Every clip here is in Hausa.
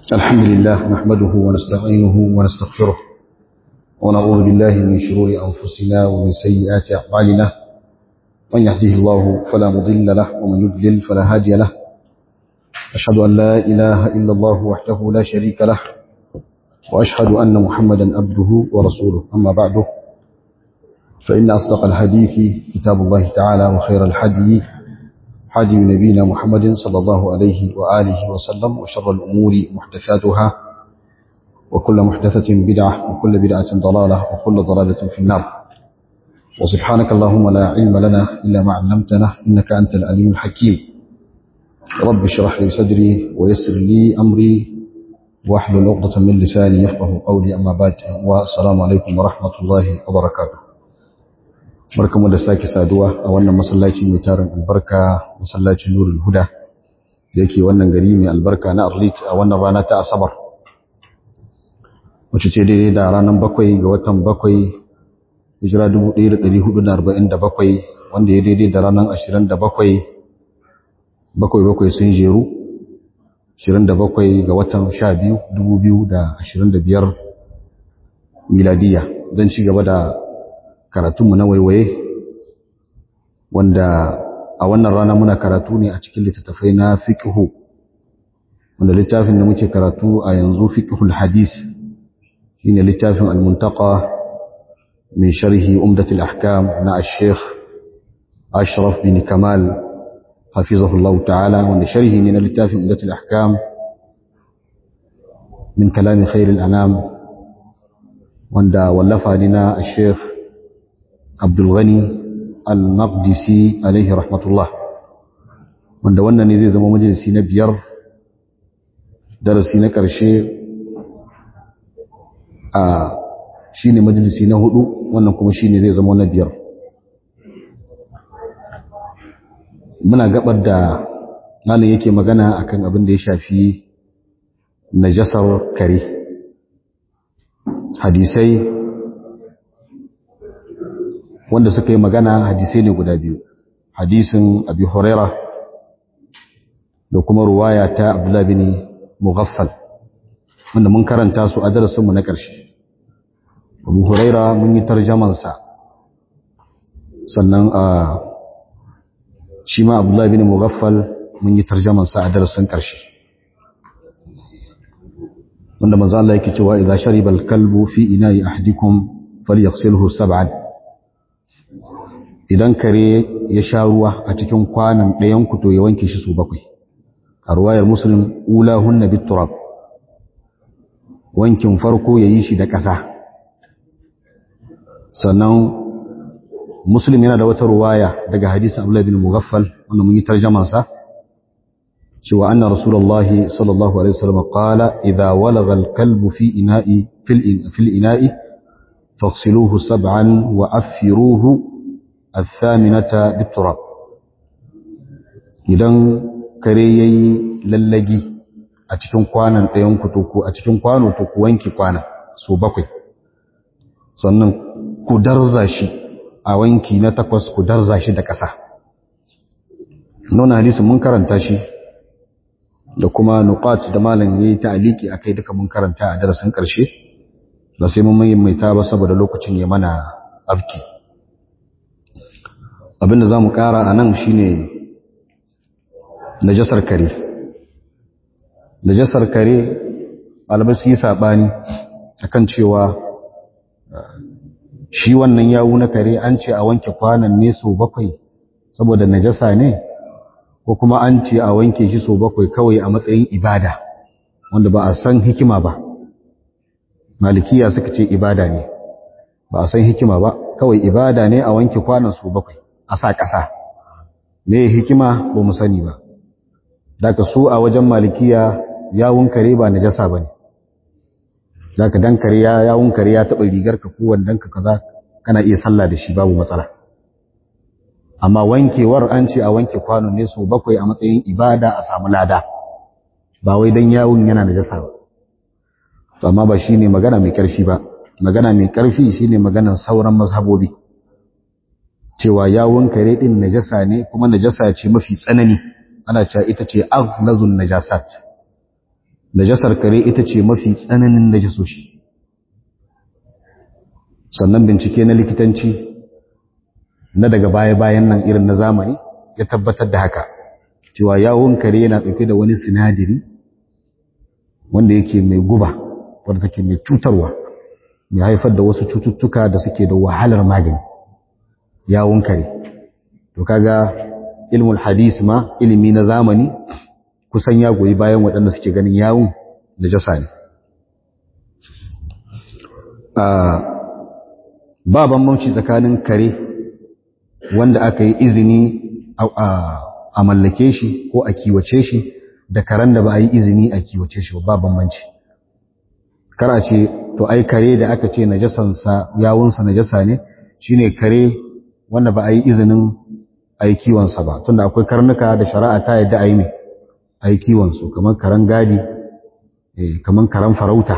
الحمد لله نحمده ونستعينه ونستغفره ونعوذ بالله من شرور أنفسنا ومن سيئات أعمالنا من يهده الله فلا مضل له ومن يضلل فلا هادي له أشهد أن لا إله إلا الله وحده لا شريك له وأشهد أن محمدا عبده ورسوله أما بعد فإن أصدق الحديث كتاب الله تعالى وخير الحديث حدي نبينا محمد صلى الله عليه وآله وسلم وشر الأمور محدثاتها وكل محدثة بدعة وكل بدعة ضلالة وكل ضلالة في النار وسبحانك اللهم لا علم لنا إلا ما علمتنا إنك أنت العليم الحكيم رب اشرح لي صدري ويسر لي أمري واحلل عقدة من لساني يفقه قولي أما بعد والسلام عليكم ورحمة الله وبركاته barkamu da sake saduwa a wannan masallaci mai tarin albarka masallacin nurul huda da yake wannan gari mai albarka na arlit a wannan rana ta asabar wacce ce daidai da ranar bakwai ga watan bakwai hijira 1447 wanda ya daidai da ranar 27 bakwai bakwai sun jeru 27 ga watan 12 2025 miladiya don ci gaba da karatunmu na waiwaye wanda a wannan rana muna karatu ne a cikin littattafai na fiqhu wanda littafin da muke karatu a yanzu fiqhul hadis shine littafin al-muntaqa min sharhi umdatul ahkam na al-sheikh ashraf bin kamal hafizahullahu ta'ala wanda sharhi ne na littafin umdatul ahkam min kalami khairil anam wanda wallafa ne na al-sheikh Abdulghani al-Maqdisi alaihi rahmatullah wanda wannan ne zai zama majalisi na biyar darasi na ƙarshe a shine majalisi na hudu wannan kuma shine zai zama na biyar muna gabar da malam yake magana akan abin da ya shafi najasar kare hadisai wanda suka yi magana hadisai ne guda biyu hadisin abi huraira da kuma ruwaya ta abdullahi bin mughaffal wanda mun karanta su a darasinmu na ƙarshe abu huraira mun yi tarjamansa sannan a shi ma abdullahi bin mughaffal mun yi tarjamansa a darasin ƙarshe wanda manzo Allah yake cewa idza shariba al-kalbu fi ina'i ahadikum falyaghsilhu sab'an idan kare ya sha ruwa a cikin kwanan ɗayan ku to ya wanke shi su bakwai a ruwayar muslim ulahunna biturab wankin farko ya yi shi da ƙasa sannan muslim yana da wata ruwaya daga hadisin abdullahi bin mughaffal wanda mun yi tarjaman sa cewa anna rasulullahi sallallahu alaihi wasallam qala idza walagha al-kalbu fi ina'i fil ina'i faghsiluhu sab'an wa affiruhu الثامنة بالتراب idan kare yayi lallagi a cikin kwanan ɗayan ku to ku a cikin kwano to ku wanke kwana so bakwai sannan ku darza shi a wanki na takwas ku darza shi da ƙasa nuna hadisi mun karanta shi da kuma nuqat da malam yayi ta'aliki akai duka mun karanta a darasin ƙarshe ba sai mun mai ta ba saboda lokacin ya mana abki abinda za mu ƙara a nan shi ne najasar kare najasar kare ɗalibai su yi saɓani a kan cewa shi wannan yawu na kare an ce a wanke kwanan ne sau bakwai saboda najasa ne ko kuma an ce a wanke shi sau bakwai kawai a matsayin ibada wanda ba a san hikima ba malikiya suka ce ibada ne ba a san hikima ba kawai ibada ne a wanke kwanan sau bakwai a sa ƙasa me hikima ba mu sani ba daga su a wajen malikiya yawun kare ba najasa bane daga dan kare ya yawun kare ya taba rigar ka ko wandan ka kaza kana iya sallah da shi babu matsala amma wankewar an ce a wanke kwano ne su bakwai a matsayin ibada a samu lada ba wai dan yawun yana najasa ba to amma ba shine magana mai karfi ba magana mai karfi shine maganan sauran mazhabobi cewa yawon kare din najasa ne kuma najasa ce mafi tsanani ana cewa ita ce aghlazun najasat najasar kare ita ce mafi tsananin najasoshi sannan bincike na likitanci na daga baya-bayan nan irin na zamani ya tabbatar da haka cewa yawon kare yana ɗauke da wani sinadari wanda yake mai guba wadda take mai cutarwa mai haifar da wasu cututtuka da suke da wahalar magani yawon kare to kaga ilmul hadis ma ilimi na zamani kusan ya goyi bayan waɗanda suke ganin yawon da jasa ne ba bambanci tsakanin kare wanda aka yi izini a mallake shi ko a kiwace shi da karen da ba a yi izini a kiwace shi ba bambanci kara ce to ai kare da aka ce najasansa yawunsa najasa ne shine kare wanda ba a yi izinin a yi kiwonsa ba tunda akwai karnuka da shari'a ta yadda a yi mai a yi kiwonsu kamar karen gadi kamar karen farauta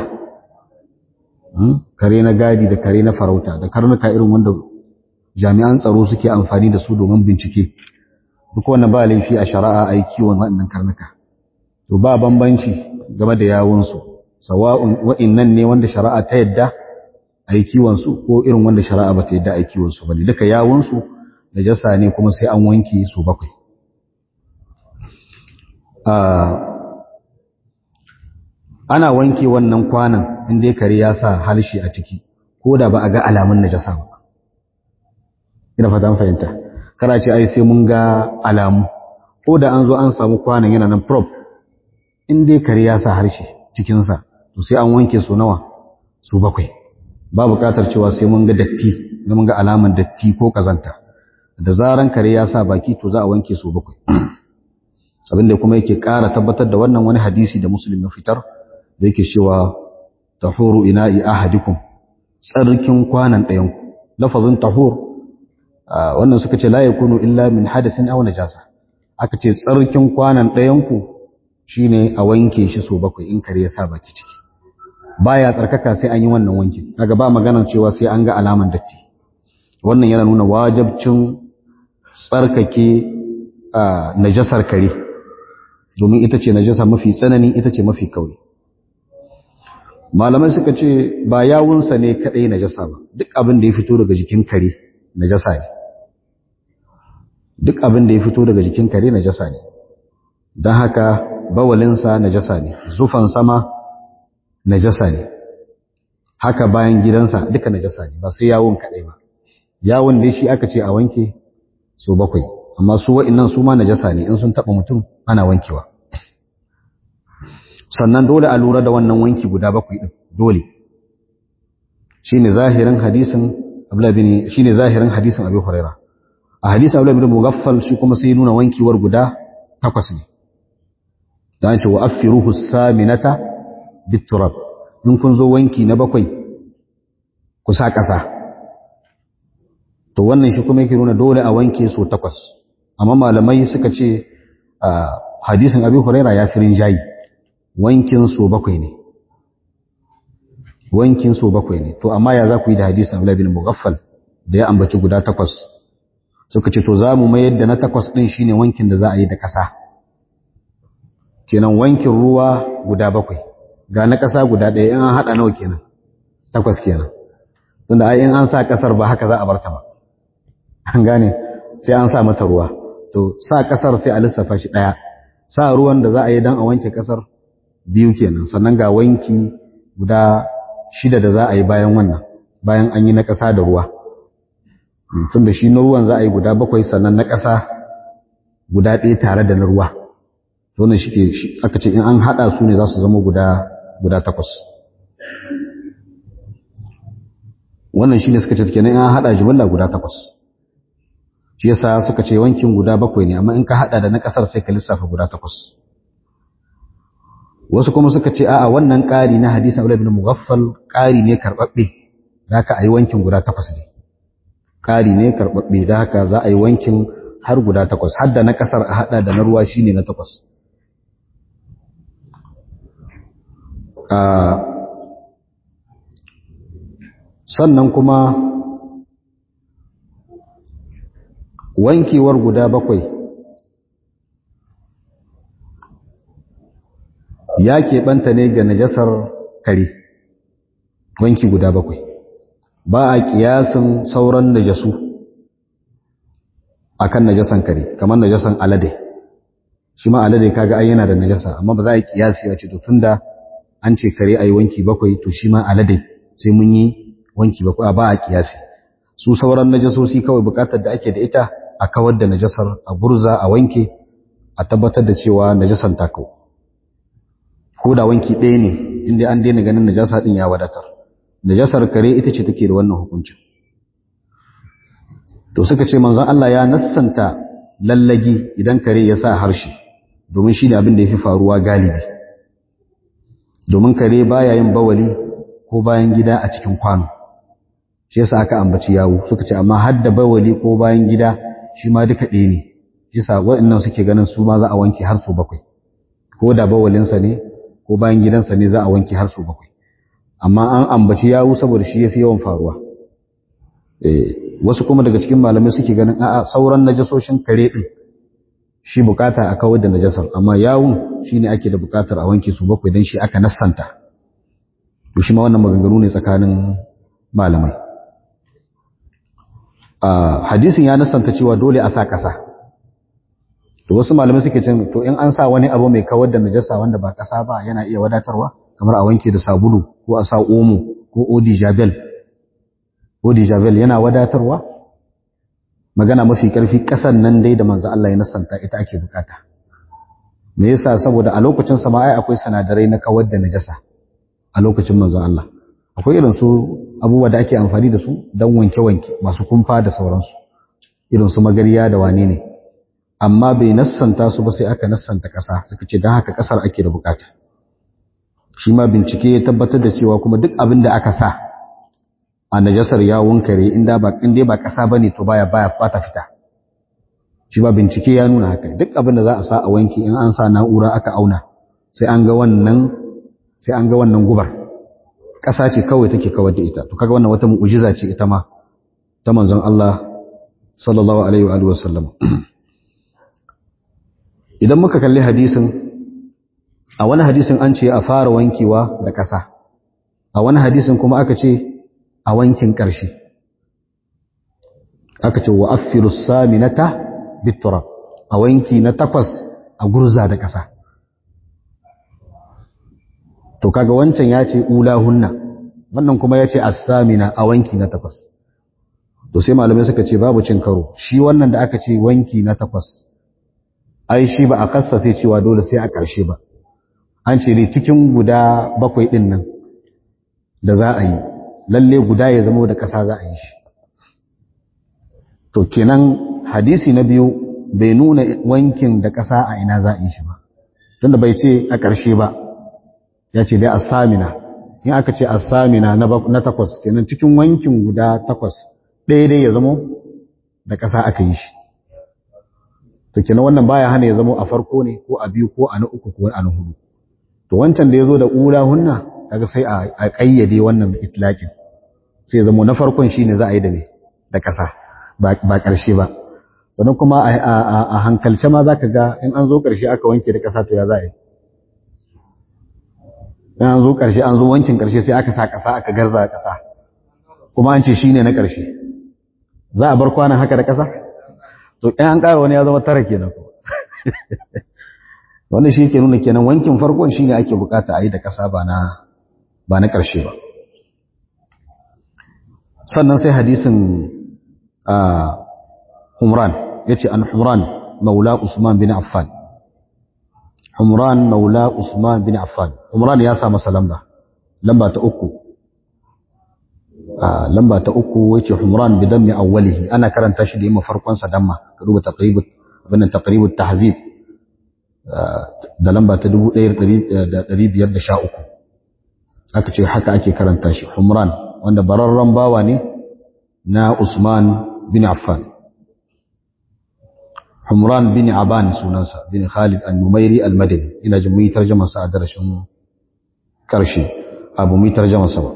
kare na gadi da kare na farauta da karnuka irin wanda jami'an tsaro suke amfani da su domin bincike duk wannan ba laifi a shari'a a yi kiwon waɗannan karnuka to ba bambanci game da yawunsu sawa'un wa'innan ne wanda shari'a ta yadda a yi kiwonsu ko irin wanda shari'a ba ta yadda a yi kiwonsu ba ne duka yawunsu da jasa ne kuma sai an wanke su bakwai ana wanke wannan kwanan inda kare ya sa harshe a ciki ko da ba a ga alamun najasa ba ina fata fahimta kana ce ai sai mun ga alamu ko da an zo an samu kwanan yana nan prop in dai kare ya sa harshe cikinsa to sai an wanke su nawa su bakwai ba buƙatar cewa sai mun ga datti na mun ga alaman datti ko kazanta da zaran kare ya sa baki to za a wanke su bakwai abinda kuma yake ƙara tabbatar da wannan wani hadisi da muslim ya fitar da yake cewa tahuru ina'i ahadikum tsarkin kwanan ɗayanku lafazin tahur wannan suka ce la yakunu illa min hadasin aw najasa aka ce tsarkin kwanan ɗayanku shine a wanke shi so bakwai in kare ya sa baki ciki baya tsarkaka sai an yi wannan wankin kaga ba maganar cewa sai an ga alaman datti wannan yana nuna wajibcin tsarkake najasar kare domin ita ce najasa mafi tsanani ita ce mafi kauri malamai suka ce ba yawunsa ne kadai najasa ba duk abin da ya fito daga jikin kare najasa ne duk abin da ya fito daga jikin kare najasa ne don haka bawalinsa najasa ne zufan sama najasa ne haka bayan gidansa duka najasa ne ba sai yawon kadai ba yawon dai shi aka ce a wanke so bakwai amma su wa'annan su ma najasa ne in sun taba mutum ana wankewa sannan dole a lura da wannan wanki guda bakwai din dole shine zahirin hadisin Abdullah bin shine zahirin hadisin Abi Huraira a hadisin Abdullah bin Mughaffal shi kuma sai nuna wankiwar guda takwas ne dan ce wa affiruhu saminata biturab in kun zo wanki na bakwai ku sa ƙasa to wannan shi kuma yake nuna dole a wanke su takwas amma malamai suka ce hadisin Abi Huraira ya firin jayi wankin so bakwai ne wankin so bakwai ne to amma ya za ku yi da hadisin Abdullah bin Mughaffal da ya ambaci guda takwas suka ce to za mu mayar da na takwas din shine wankin da za a yi da ƙasa kenan wankin ruwa guda bakwai ga na ƙasa guda ɗaya in an haɗa nawa kenan takwas kenan tunda ai in an sa ƙasar ba haka za a bar ta ba an gane sai an sa mata ruwa to sa ƙasar sai a lissafa shi ɗaya sa ruwan da za a yi don a wanke ƙasar biyu kenan sannan ga wanki guda shida da za a yi bayan wannan bayan an yi na ƙasa da ruwa tun da shi na ruwan za a yi guda bakwai sannan na ƙasa guda ɗaya tare da na ruwa wannan shi ke aka ce in an haɗa su ne za su zama guda guda takwas wannan shi ne suka ce kenan in an haɗa jimilla guda takwas shi yasa suka ce wankin guda bakwai ne amma in ka haɗa da na ƙasar sai ka lissafa guda takwas wasu kuma suka ce a'a wannan ƙari na hadisin Abdullah ibn Mughaffal ƙari ne karɓaɓɓe da haka a yi wankin guda takwas ne ƙari ne karɓaɓɓe da haka za a yi wankin har guda takwas har da na ƙasar a haɗa da na ruwa shine na takwas sannan kuma wankewar guda bakwai ya keɓanta ne ga najasar kare wanki guda bakwai ba a kiyasin sauran najasu akan najasan kare kamar najasan alade shi ma alade kaga ai yana da najasa amma ba za a kiyasi a ce to tunda an ce kare ayi wanki bakwai to shi ma alade sai mun yi wanki bakwai ba a kiyasi su sauran najasosi kawai bukatar da ake da ita a kawar da najasar a gurza a wanke a tabbatar da cewa najasan ta kau ko da wanki ɗaya ne inda an daina ganin najasa din ya wadatar najasar kare ita ce take da wannan hukuncin to suka ce manzon Allah ya nassanta lallagi idan kare ya sa harshe domin shi ne abin da ya fi faruwa galibi domin kare baya yin bawali ko bayan gida a cikin kwano shi yasa aka ambaci yawo suka ce amma har da bawali ko bayan gida shi ma duka ɗaya ne shi yasa waɗannan suke ganin su ma za a wanke har su bakwai ko da bawalinsa ne ko bayan gidansa ne za a wanke har su bakwai amma an ambaci yawo saboda shi yafi yawan faruwa wasu kuma daga cikin malamai suke ganin a'a sauran najasoshin kare din shi bukata a kawar da najasar amma yawun shine ake da bukatar a wanke su bakwai dan shi aka nassanta to shi ma wannan maganganu ne tsakanin malamai a hadisin ya nassanta cewa dole a sa kasa to wasu malamai suke cin to in an sa wani abu mai kawar da najasa wanda ba kasa ba yana iya wadatarwa kamar a wanke da sabulu ko a sa omo ko odi jabel odi jabel yana wadatarwa magana mafi karfi kasan nan dai da manzo Allah ya nasanta ita ake bukata me yasa saboda a lokacin sama ai akwai sanadarai na kawar da najasa a lokacin manzo Allah akwai irin su abubuwa da ake amfani da su dan wanke wanke masu kumfa da sauransu irin su magariya da wane ne amma bai nassanta su ba sai aka nassanta kasa suka ce dan haka kasar ake da bukata shi ma bincike ya tabbatar da cewa kuma duk abin da aka sa a najasar yawon kare inda ba inda ba kasa bane to baya baya fata fita shi ba bincike ya nuna haka duk abin da za a sa a wanki in an sa na'ura aka auna sai an ga wannan sai an ga wannan gubar kasa ce kawai take kawar da ita to kaga wannan wata mu'jiza ce ita ma ta manzon Allah sallallahu alaihi wa alihi wasallam idan muka kalli hadisin a wani hadisin an ce a fara wankewa da kasa a wani hadisin kuma aka ce a wankin ƙarshe aka ce wa affiru saminata bitura a wanki na takwas a gurza da ƙasa to kaga wancan ya ce ulahunna wannan kuma ya ce as-samina a wanki na takwas to sai malamai suka ce babu cin karo shi wannan da aka ce wanki na takwas ai shi ba a kassa sai cewa dole sai a ƙarshe ba an ce ne cikin guda bakwai ɗin nan da za a yi lalle guda ya zama da ƙasa za a yi shi to kenan hadisi na biyu bai nuna wankin da ƙasa a ina za a yi shi ba tunda bai ce a ƙarshe ba ya ce dai asamina in aka ce asamina na takwas kenan cikin wankin guda takwas ɗaya dai ya zama da ƙasa aka yi shi to kenan wannan baya hana ya zama a farko ne ko a biyu ko a na uku ko a na hudu to wancan da ya zo da ƙula hunna kaga sai a ƙayyade wannan itlaƙin sai zama na farkon shine za a yi da me da ƙasa ba ƙarshe ba sannan kuma a hankalce ma za ka ga in an zo ƙarshe aka wanke da ƙasa to ya za a yi in an zo ƙarshe an zo wankin ƙarshe sai aka sa ƙasa aka garza ƙasa kuma an ce shine na ƙarshe za a bar kwanan haka da ƙasa to in an ƙara wani ya zama tara kenan wannan shi yake nuna kenan wankin farkon shine ake bukata a yi da ƙasa ba na ba na ƙarshe ba sannan sai hadisin Humran ya ce an Humran maula Usman bin Affan Humran maula Usman bin Affan Humran ya sa masa lamba lamba ta uku lamba ta uku ya ce Humran bi dammi awwalihi ana karanta shi da yamma farkonsa damma ka duba taqribut abin nan taqribut tahzib da lamba ta 1513 aka ce haka ake karanta shi Humran wanda bararren bawa ne na Usman bin Affan Humran bin Aban sunansa bin Khalid al-Numairi al-Madani ina jin muyi tarjumar sa a darashin karshe abu muyi tarjumar sa ba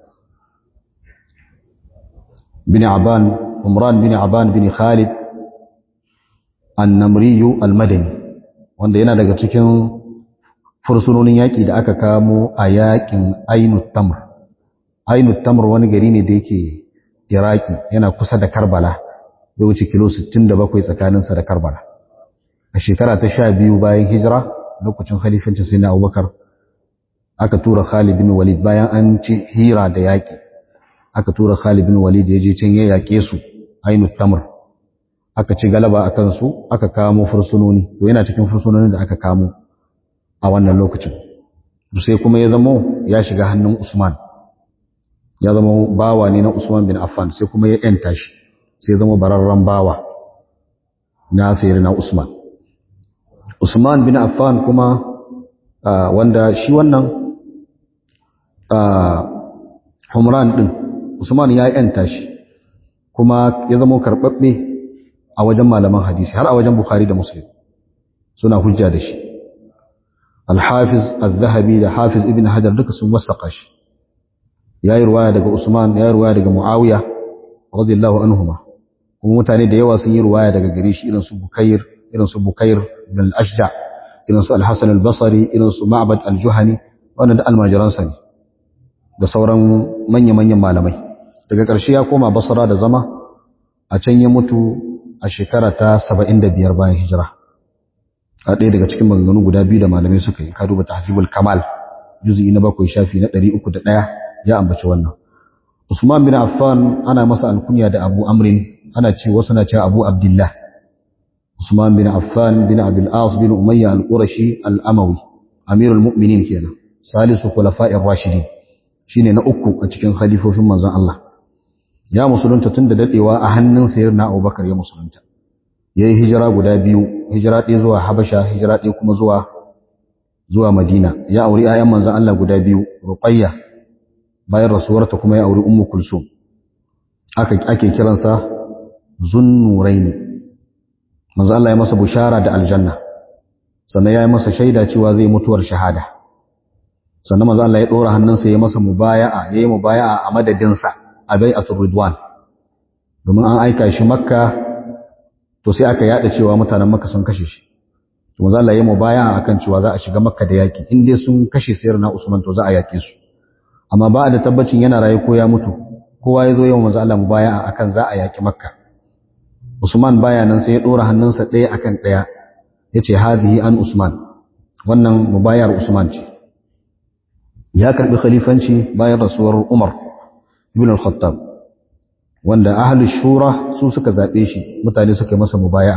bin Aban Humran bin Aban bin Khalid an-Namri al-Madani wanda yana daga cikin fursunonin yaƙi da aka kamo a yaƙin ainut tamr ainut tamr wani gari ne da yake iraki yana kusa da karbala ya wuce kilo 67 tsakaninsa da karbala a shekara ta sha biyu bayan hijira lokacin khalifancin sai na abubakar aka tura khalid bin walid bayan an ci hira da yaƙi aka tura khalid bin walid ya je can ya yaƙe su ainut tamr aka ci galaba a kansu aka kamo fursunoni to yana cikin fursunonin da aka kamo a wannan lokacin sai kuma ya zamo ya shiga hannun Usman ya zama bawa ne na Usman bin Affan sai kuma ya yanta shi sai ya zama bararren bawa na sayar na Usman Usman bin Affan kuma wanda shi wannan Humran din Usman ya yanta shi kuma ya zama karɓaɓɓe a wajen malaman hadisi har a wajen Bukhari da Muslim suna hujja da shi Al-Hafiz Al-Zahabi da Hafiz Ibn Hajar duka sun wasaka shi yayi ruwaya daga Usman yayi ruwaya daga Muawiya radiyallahu anhuma kuma mutane da yawa sun yi ruwaya daga gare shi irin su Bukair irin su Bukair bin Al-Ashja irin su Al-Hasan Al-Basri irin su Ma'bad Al-Juhani wannan da almajiransa ne da sauran manya-manyan malamai daga ƙarshe ya koma Basra da zama a can ya mutu a shekara ta 75 bayan hijira a ɗaya daga cikin maganganu guda biyu da malamai suka yi ka duba tahzibul kamal juz'i na bakwai shafi na 301 ya ambaci wannan Usman bin Affan ana masa alkunya da Abu Amrin ana ce wasu na cewa Abu Abdullah Usman bin Affan bin Abil As bin Umayya al-Qurashi al-Amawi Amirul Mu'minin kenan salisu khulafa'ir rashidin shine na uku a cikin khalifofin manzon Allah ya musulunta tun da dadewa a hannun sayyidina Abubakar ya musulunta yayi hijira guda biyu hijira ɗaya zuwa Habasha hijira ɗaya kuma zuwa zuwa Madina ya auri ayan manzon Allah guda biyu Ruqayya bayan rasuwarta kuma ya auri Ummu Kulsum aka ake kiransa Zunnuraini manzon Allah ya masa bushara da aljanna sannan ya yi masa shaida cewa zai mutuwar shahada sannan manzon Allah ya dora hannunsa ya masa mubaya'a yayi mubaya'a a madadinsa a bai'atul ridwan domin an aika shi makka to sai aka yada cewa mutanen makka sun kashe shi to manzo Allah ya mubaya akan cewa za a shiga makka da yaki in dai sun kashe sayyidina Usman to za a yake su amma ba da tabbacin yana raye ko ya mutu kowa ya zo yau manzo Allah mubaya akan za a yaki makka Usman baya nan sai ya dora hannunsa ɗaya akan ɗaya yace hadhihi an Usman wannan mubayar Usman ce ya karbi khalifanci bayan rasuwar Umar ibn al-Khattab wanda ahlus shura su suka zabe shi mutane suka masa mubaya'a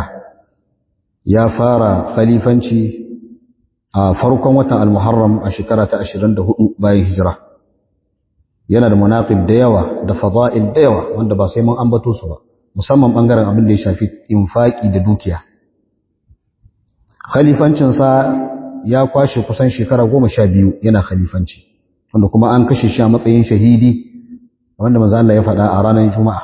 ya fara khalifanci a farkon watan al-Muharram a shekara ta 24 bayan hijira yana da munaqib da yawa da fada'il da yawa wanda ba sai mun ambato su ba musamman bangaren abin da ya shafi infaki da dukiya khalifancin sa ya kwashe kusan shekara 12 yana khalifanci wanda kuma an kashe shi a matsayin shahidi wanda manzo Allah ya faɗa a ranar Juma'a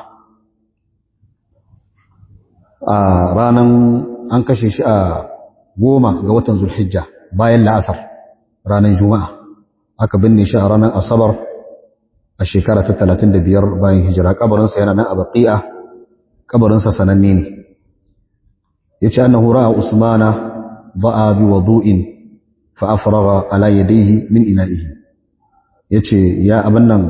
a ranar an kashe shi a goma ga watan Zulhijja bayan la'asar ranar Juma'a aka binne shi a ranar Asabar a shekara ta 35 bayan hijira kabarinsa yana nan a Baqi'a kabarinsa sananne ne yace annahu ra'a Usmana ba'a bi wudu'in fa afragha ala yadayhi min ina'ihi yace ya abin nan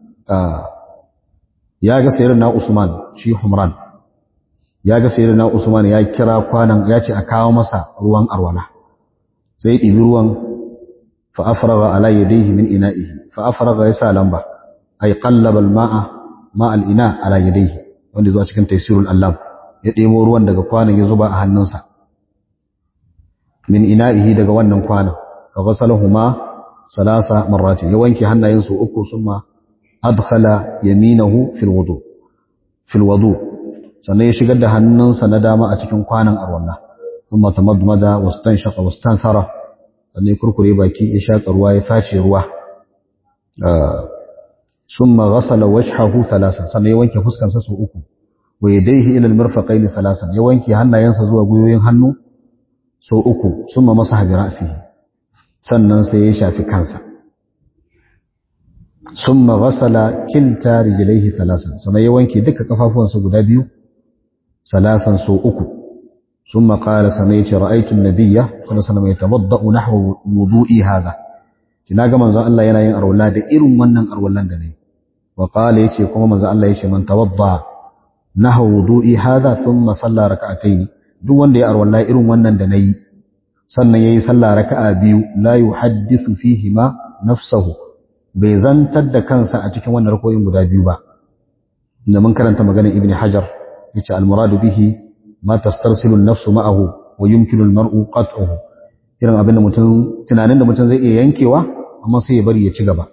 ya ga sayyidina Usman shi Humran ya ga sayyidina Usman ya kira kwanan ya ce a kawo masa ruwan arwala sai ɗibi ruwan fa afraga ala yadayhi min ina'ihi fa afraga yasa lamba ay qallaba al-ma'a ma al-ina ala yadayhi wanda zuwa cikin taysirul allam ya ɗebo ruwan daga kwanan ya zuba a hannunsa min ina'ihi daga wannan kwanan fa ghasalahuma salasa marratin ya wanke hannayensu uku summa adkhala yaminahu fil wudu fil wudu sannan ya shigar da hannunsa na dama a cikin kwanan arwalla thumma tamadmada wastanshaqa wastanthara sannan ya kurkure baki ya shaka ruwa ya face ruwa thumma ghasala wajhahu thalathan sannan ya wanke fuskansa su uku wa yadayhi ila almirfaqaini thalathan ya wanke hannayensa zuwa guyoyin hannu so uku thumma masaha bi ra'sihi sannan sai ya shafi kansa summa ghasala kilta rijlaihi thalathan sannan ya wanke duka kafafuwansa guda biyu salasan so uku ثم قال سميت رأيت النبي صلى الله عليه وسلم يتوضأ نحو وضوئي هذا kina ga manzon Allah yana yin arwala da irin wannan arwalan da nayi wa qala yace kuma manzon Allah yace man tawadda nahwa wudu'i hadha thumma salla rak'atayn duk wanda ya arwala irin wannan da nayi sannan yayi sallah raka'a biyu la yuhaddithu fihi ma nafsuhu bai zantar da kansa a cikin wannan rakoyin guda biyu ba da mun karanta maganar ibn hajar yace al muradu bihi ma tastarsilu an-nafsu ma'ahu wa yumkinu al-mar'u qat'uhu irin abin da mutum tunanin da mutum zai iya yankewa amma sai ya bari ya ci gaba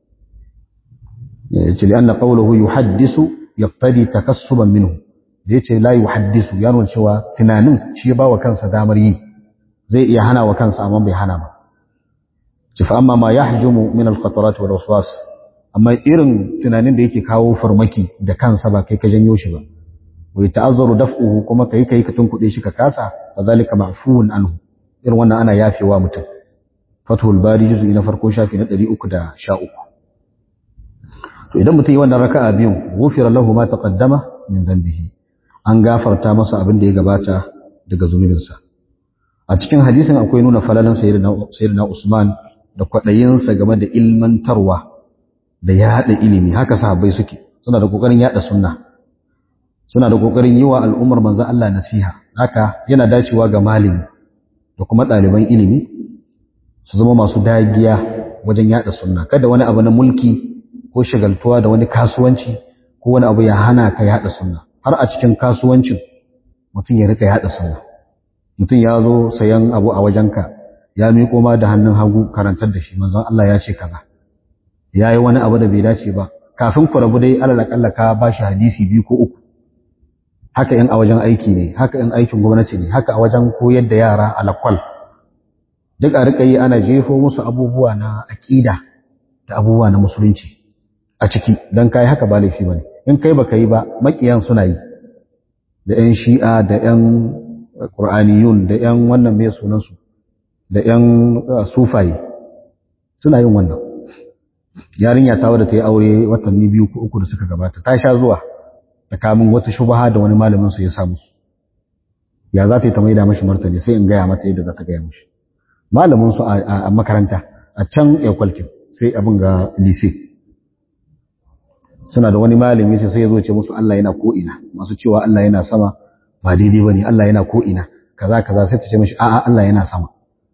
yace li anna qawluhu yuhaddisu yaqtadi takassuban minhu da yace la yuhaddisu ya nuna cewa tunanin shi ya bawa kansa damar yi zai iya hana wa kansa amma bai hana ba ci fa amma ma yahjumu min al-khatarat wal waswas amma irin tunanin da yake kawo farmaki da kansa ba kai ka janyo shi ba wai ta'azzaru daf'uhu kuma kai kai ka tunkuɗe shi ka kasa fa zalika ma'fuun anhu irin wannan ana yafewa mutum fathul bari juz'i na farko shafi na 313 to idan mutum yi wannan raka'a biyun ghufira lahu ma taqaddama min dhanbihi an gafarta masa abin da ya gabata daga zunubinsa a cikin hadisin akwai nuna falalan sayyidina Usman da kwaɗayinsa game da ilmantarwa da yaɗa ilimi haka sahabbai suke suna da kokarin yaɗa sunna suna da kokarin yi wa al'ummar manzon Allah nasiha haka yana dacewa ga malami da kuma ɗaliban ilimi su zama masu dagiya wajen yaɗa sunna kada wani abu na mulki ko shagaltuwa da wani kasuwanci ko wani abu ya hana ka yaɗa sunna har a cikin kasuwancin mutum ya rika yaɗa sunna mutum ya zo sayan abu a wajenka ya miƙo ma da hannun hagu karantar da shi manzon Allah ya ce kaza ya yi wani abu da bai dace ba kafin ku rabu dai alal akalla ka ba shi hadisi biyu ko uku haka in a wajen aiki ne haka in aikin gwamnati ne haka a wajen koyar da yara alakwal duk a rika yi ana jefo musu abubuwa na aƙida da abubuwa na musulunci a ciki don kai haka ba laifi ba ne in kai baka yi ba makiyan suna yi da 'yan shi'a da 'yan ƙur'aniyun da 'yan wannan mai sunansu da 'yan sufaye suna yin wannan yarinya ta wadda ta yi aure watanni biyu ko uku da suka gabata ta sha zuwa da kamun wata shubaha da wani malamin su ya sa musu ya za ta yi ta maida mashi martani sai in gaya mata yadda za ta gaya mashi malamin su a makaranta a can yakwalkin sai abin ga lise suna da wani malami sai sai ya zo ce musu Allah yana ko'ina masu cewa Allah yana sama ba daidai ba ne Allah yana ko'ina kaza kaza sai ta ce mashi a'a Allah yana sama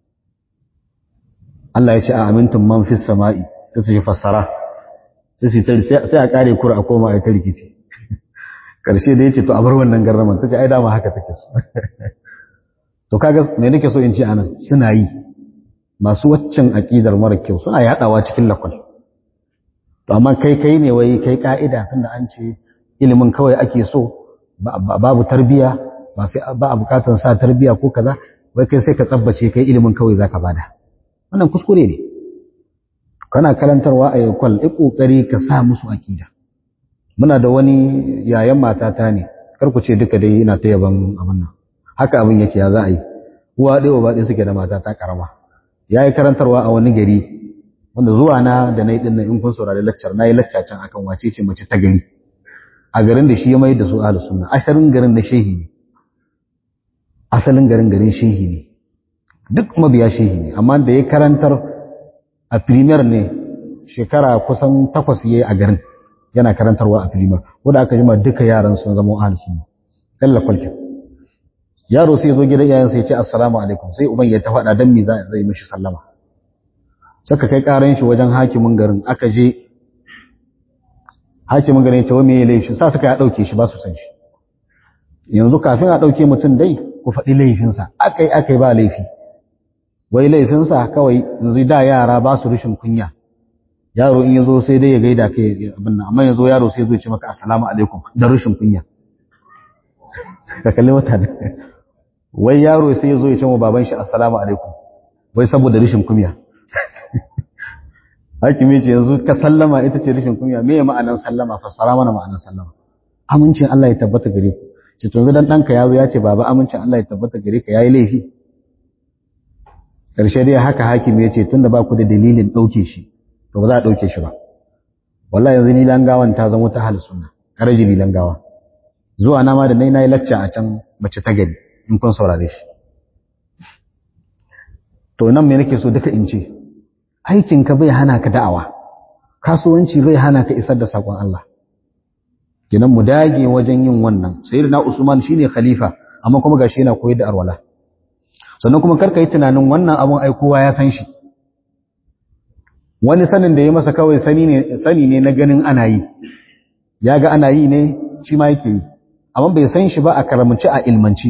Allah ya ce a amintun man fi sama'i sai ta ce fassara sai a kare kura a koma a ta rikici karshe da ya ce to a bar wannan garraman ta ce ai dama haka take so to kaga me nake so in ce anan suna yi masu waccan aqidar mara kyau suna yadawa cikin lakwal to amma kai kai ne wai kai ka'ida tunda an ce ilimin kawai ake so babu tarbiya ba sai ba a bukatar sa tarbiya ko kaza wai kai sai ka tsabbace kai ilimin kawai zaka bada wannan kuskure ne kana karantarwa a yakwal i kokari ka sa musu aqida muna da wani yayan matata ne kar ku ce duka dai ina ta yaban abin nan haka abin yake ya za a yi uwa ɗaya ba ɗaya suke da matata karama ya yi karantarwa a wani gari wanda zuwa na da na yi ɗin in kun saurari laccar na yi lacca can akan wace ce mace ta gari a garin da shi ya mai da su ahlus sunna asalin garin na shehi ne asalin garin garin shehi ne duk mabiya shehi ne amma da ya karantar a premier ne shekara kusan takwas yayi a garin yana karantarwa a premier wanda aka jima duka yaran sun zama ahlus sunna kalla kwalkin yaro sai zo gidan iyayensa ya ce assalamu alaikum sai uban ya ta faɗa dan me zai mishi sallama saka kai karan shi wajen hakimin garin aka je hakimin garin ya ce wa me laifi sa suka ya dauke shi ba su san shi yanzu kafin a dauke mutum dai ku faɗi laifinsa akai akai ba laifi wai laifinsa kawai yanzu da yara ba su rishin kunya yaro in yazo sai dai ya gaida kai abin nan amma yazo yaro sai ya zo ya ce maka assalamu alaikum da rishin kunya ka kalli mutane wai yaro sai ya zo ya ce wa baban shi assalamu alaikum wai saboda rishin kunya hakimi ce yanzu ka sallama ita ce rishin kunya me ma'anan sallama fassara mana ma'anan sallama amincin Allah ya tabbata gare ku ce to yanzu dan danka yazo ya ce baba amincin Allah ya tabbata gare ka yayi laifi karshe dai haka hakimi ya ce tunda ba ku da dalilin dauke shi to ba za a dauke shi ba wallahi yanzu ni langawan ta zama ta hal sunna karaji ni langawa zuwa na ma da nai nayi lacca a can mace ta gari in kun saurare shi to nan me nake so duka in ce aikinka bai hana ka da'awa kasuwanci bai hana ka isar da sakon Allah kinan mu dage wajen yin wannan sayyidina Usman shine khalifa amma kuma gashi yana koyar da arwala sannan kuma karka yi tunanin wannan abun ai kowa ya san shi wani sanin da ya masa kawai sani ne sani ne na ganin ana yi ya ga ana yi ne shi ma yake yi amma bai san shi ba a karamci a ilmanci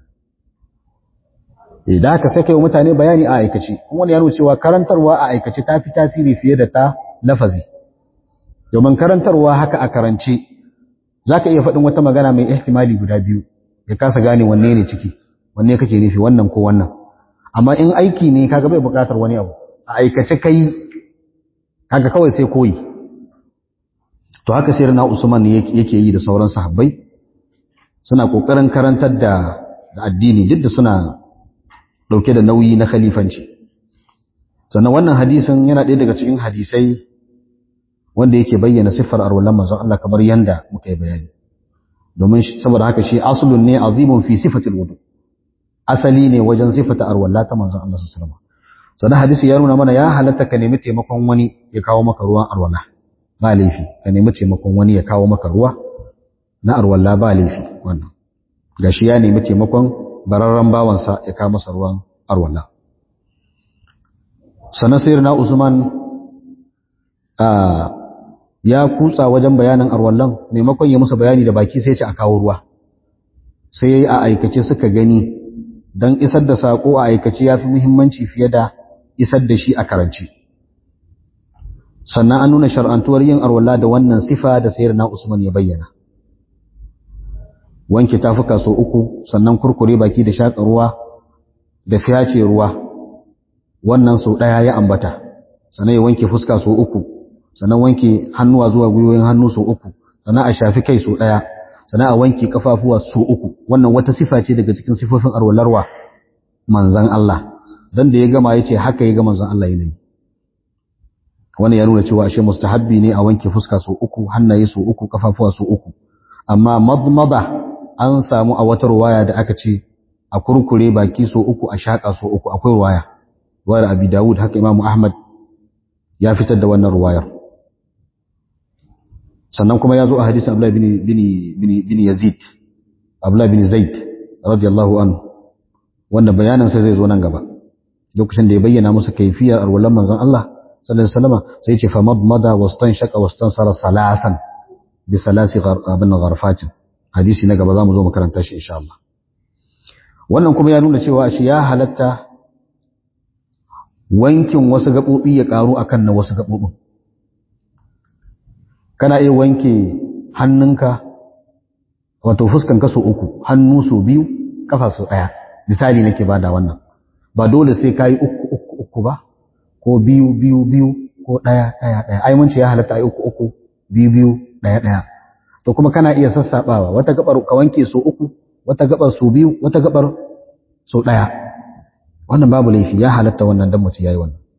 idan haka sai kai mutane bayani a aikace wani ya nuna cewa karantarwa a aikace ta fi tasiri fiye da ta lafazi domin karantarwa haka a karance zaka iya faɗin wata magana mai ihtimali guda biyu ya kasa gane wanne ne ciki wanne kake nufi wannan ko wannan amma in aiki ne kaga bai buƙatar wani abu a aikace kai kaga kawai sai koyi to haka sai na Usman yake yi da sauran sahabbai suna kokarin karantar da addini duk da suna dauke da nauyi na khalifanci sannan wannan hadisin yana ɗaya daga cikin hadisai wanda yake bayyana siffar arwallan manzon Allah kamar yanda muka yi bayani domin saboda haka shi aslun ne azimun fi sifatil wudu asali ne wajen sifata arwalla ta manzon Allah sallallahu alaihi wasallam sannan hadisi ya nuna mana ya halatta ka nemi taimakon wani ya kawo maka ruwan arwalla ba laifi ka nemi taimakon wani ya kawo maka ruwa na arwalla ba laifi wannan gashi ya nemi taimakon bararren bawansa ya kawo masa ruwan arwalla sannan sayar na usman ya kutsa wajen bayanin arwallon maimakon ya musu bayani da baki sai ce a kawo ruwa sai ya yi a aikace suka gani don isar da saƙo a aikace ya fi muhimmanci fiye da isar da shi a karance sannan an nuna shar'antuwar yin arwalla da wannan sifa da sayar na usman ya bayyana wanke tafuka so uku sannan kurkure baki da shaƙa ruwa da fiyace ruwa wannan sau ɗaya ya ambata sannan ya wanke fuska so uku sannan wanke hannuwa zuwa gwiwoyin hannu so uku sannan a shafi kai so ɗaya sannan a wanke kafafuwa so uku wannan wata sifa ce daga cikin sifofin arwalarwa manzan Allah dan da ya gama yace haka ya ga manzan Allah yanayi wannan ya nuna cewa ashe mustahabbi ne a wanke fuska so uku hannaye so uku kafafuwa so uku amma madmada an samu a wata ruwaya da aka ce a kurkure baki so uku a shaka so uku akwai ruwaya ruwayar Abi Dawud haka Imam Ahmad ya fitar da wannan ruwayar sannan kuma ya zo a hadisin Abdullah bin bin bin bin Yazid Abdullah bin Zaid radiyallahu anhu wanda bayanan sai zai zo nan gaba lokacin da ya bayyana musu kaifiyar arwalan manzon Allah sallallahu alaihi wasallam sai ya ce fa madmada wastanshaqa wastansara salasan bi salasi abin gharfatin hadisi na gaba zamu zo mu karanta shi insha Allah wannan kuma ya nuna cewa shi ya halatta wankin wasu gabobi ya karu akan na wasu gabobin kana iya wanke hannunka wato fuskan ka so uku hannu so biyu kafa so daya misali nake bada wannan ba dole sai kai uku uku uku ba ko biyu biyu biyu ko daya daya daya ai mun ce ya halatta ai uku uku biyu biyu daya daya to kuma kana iya sassabawa wata gabar ka wanke so uku wata gabar so biyu wata gabar so daya wannan babu laifi ya halatta wannan dan mutum yayi wannan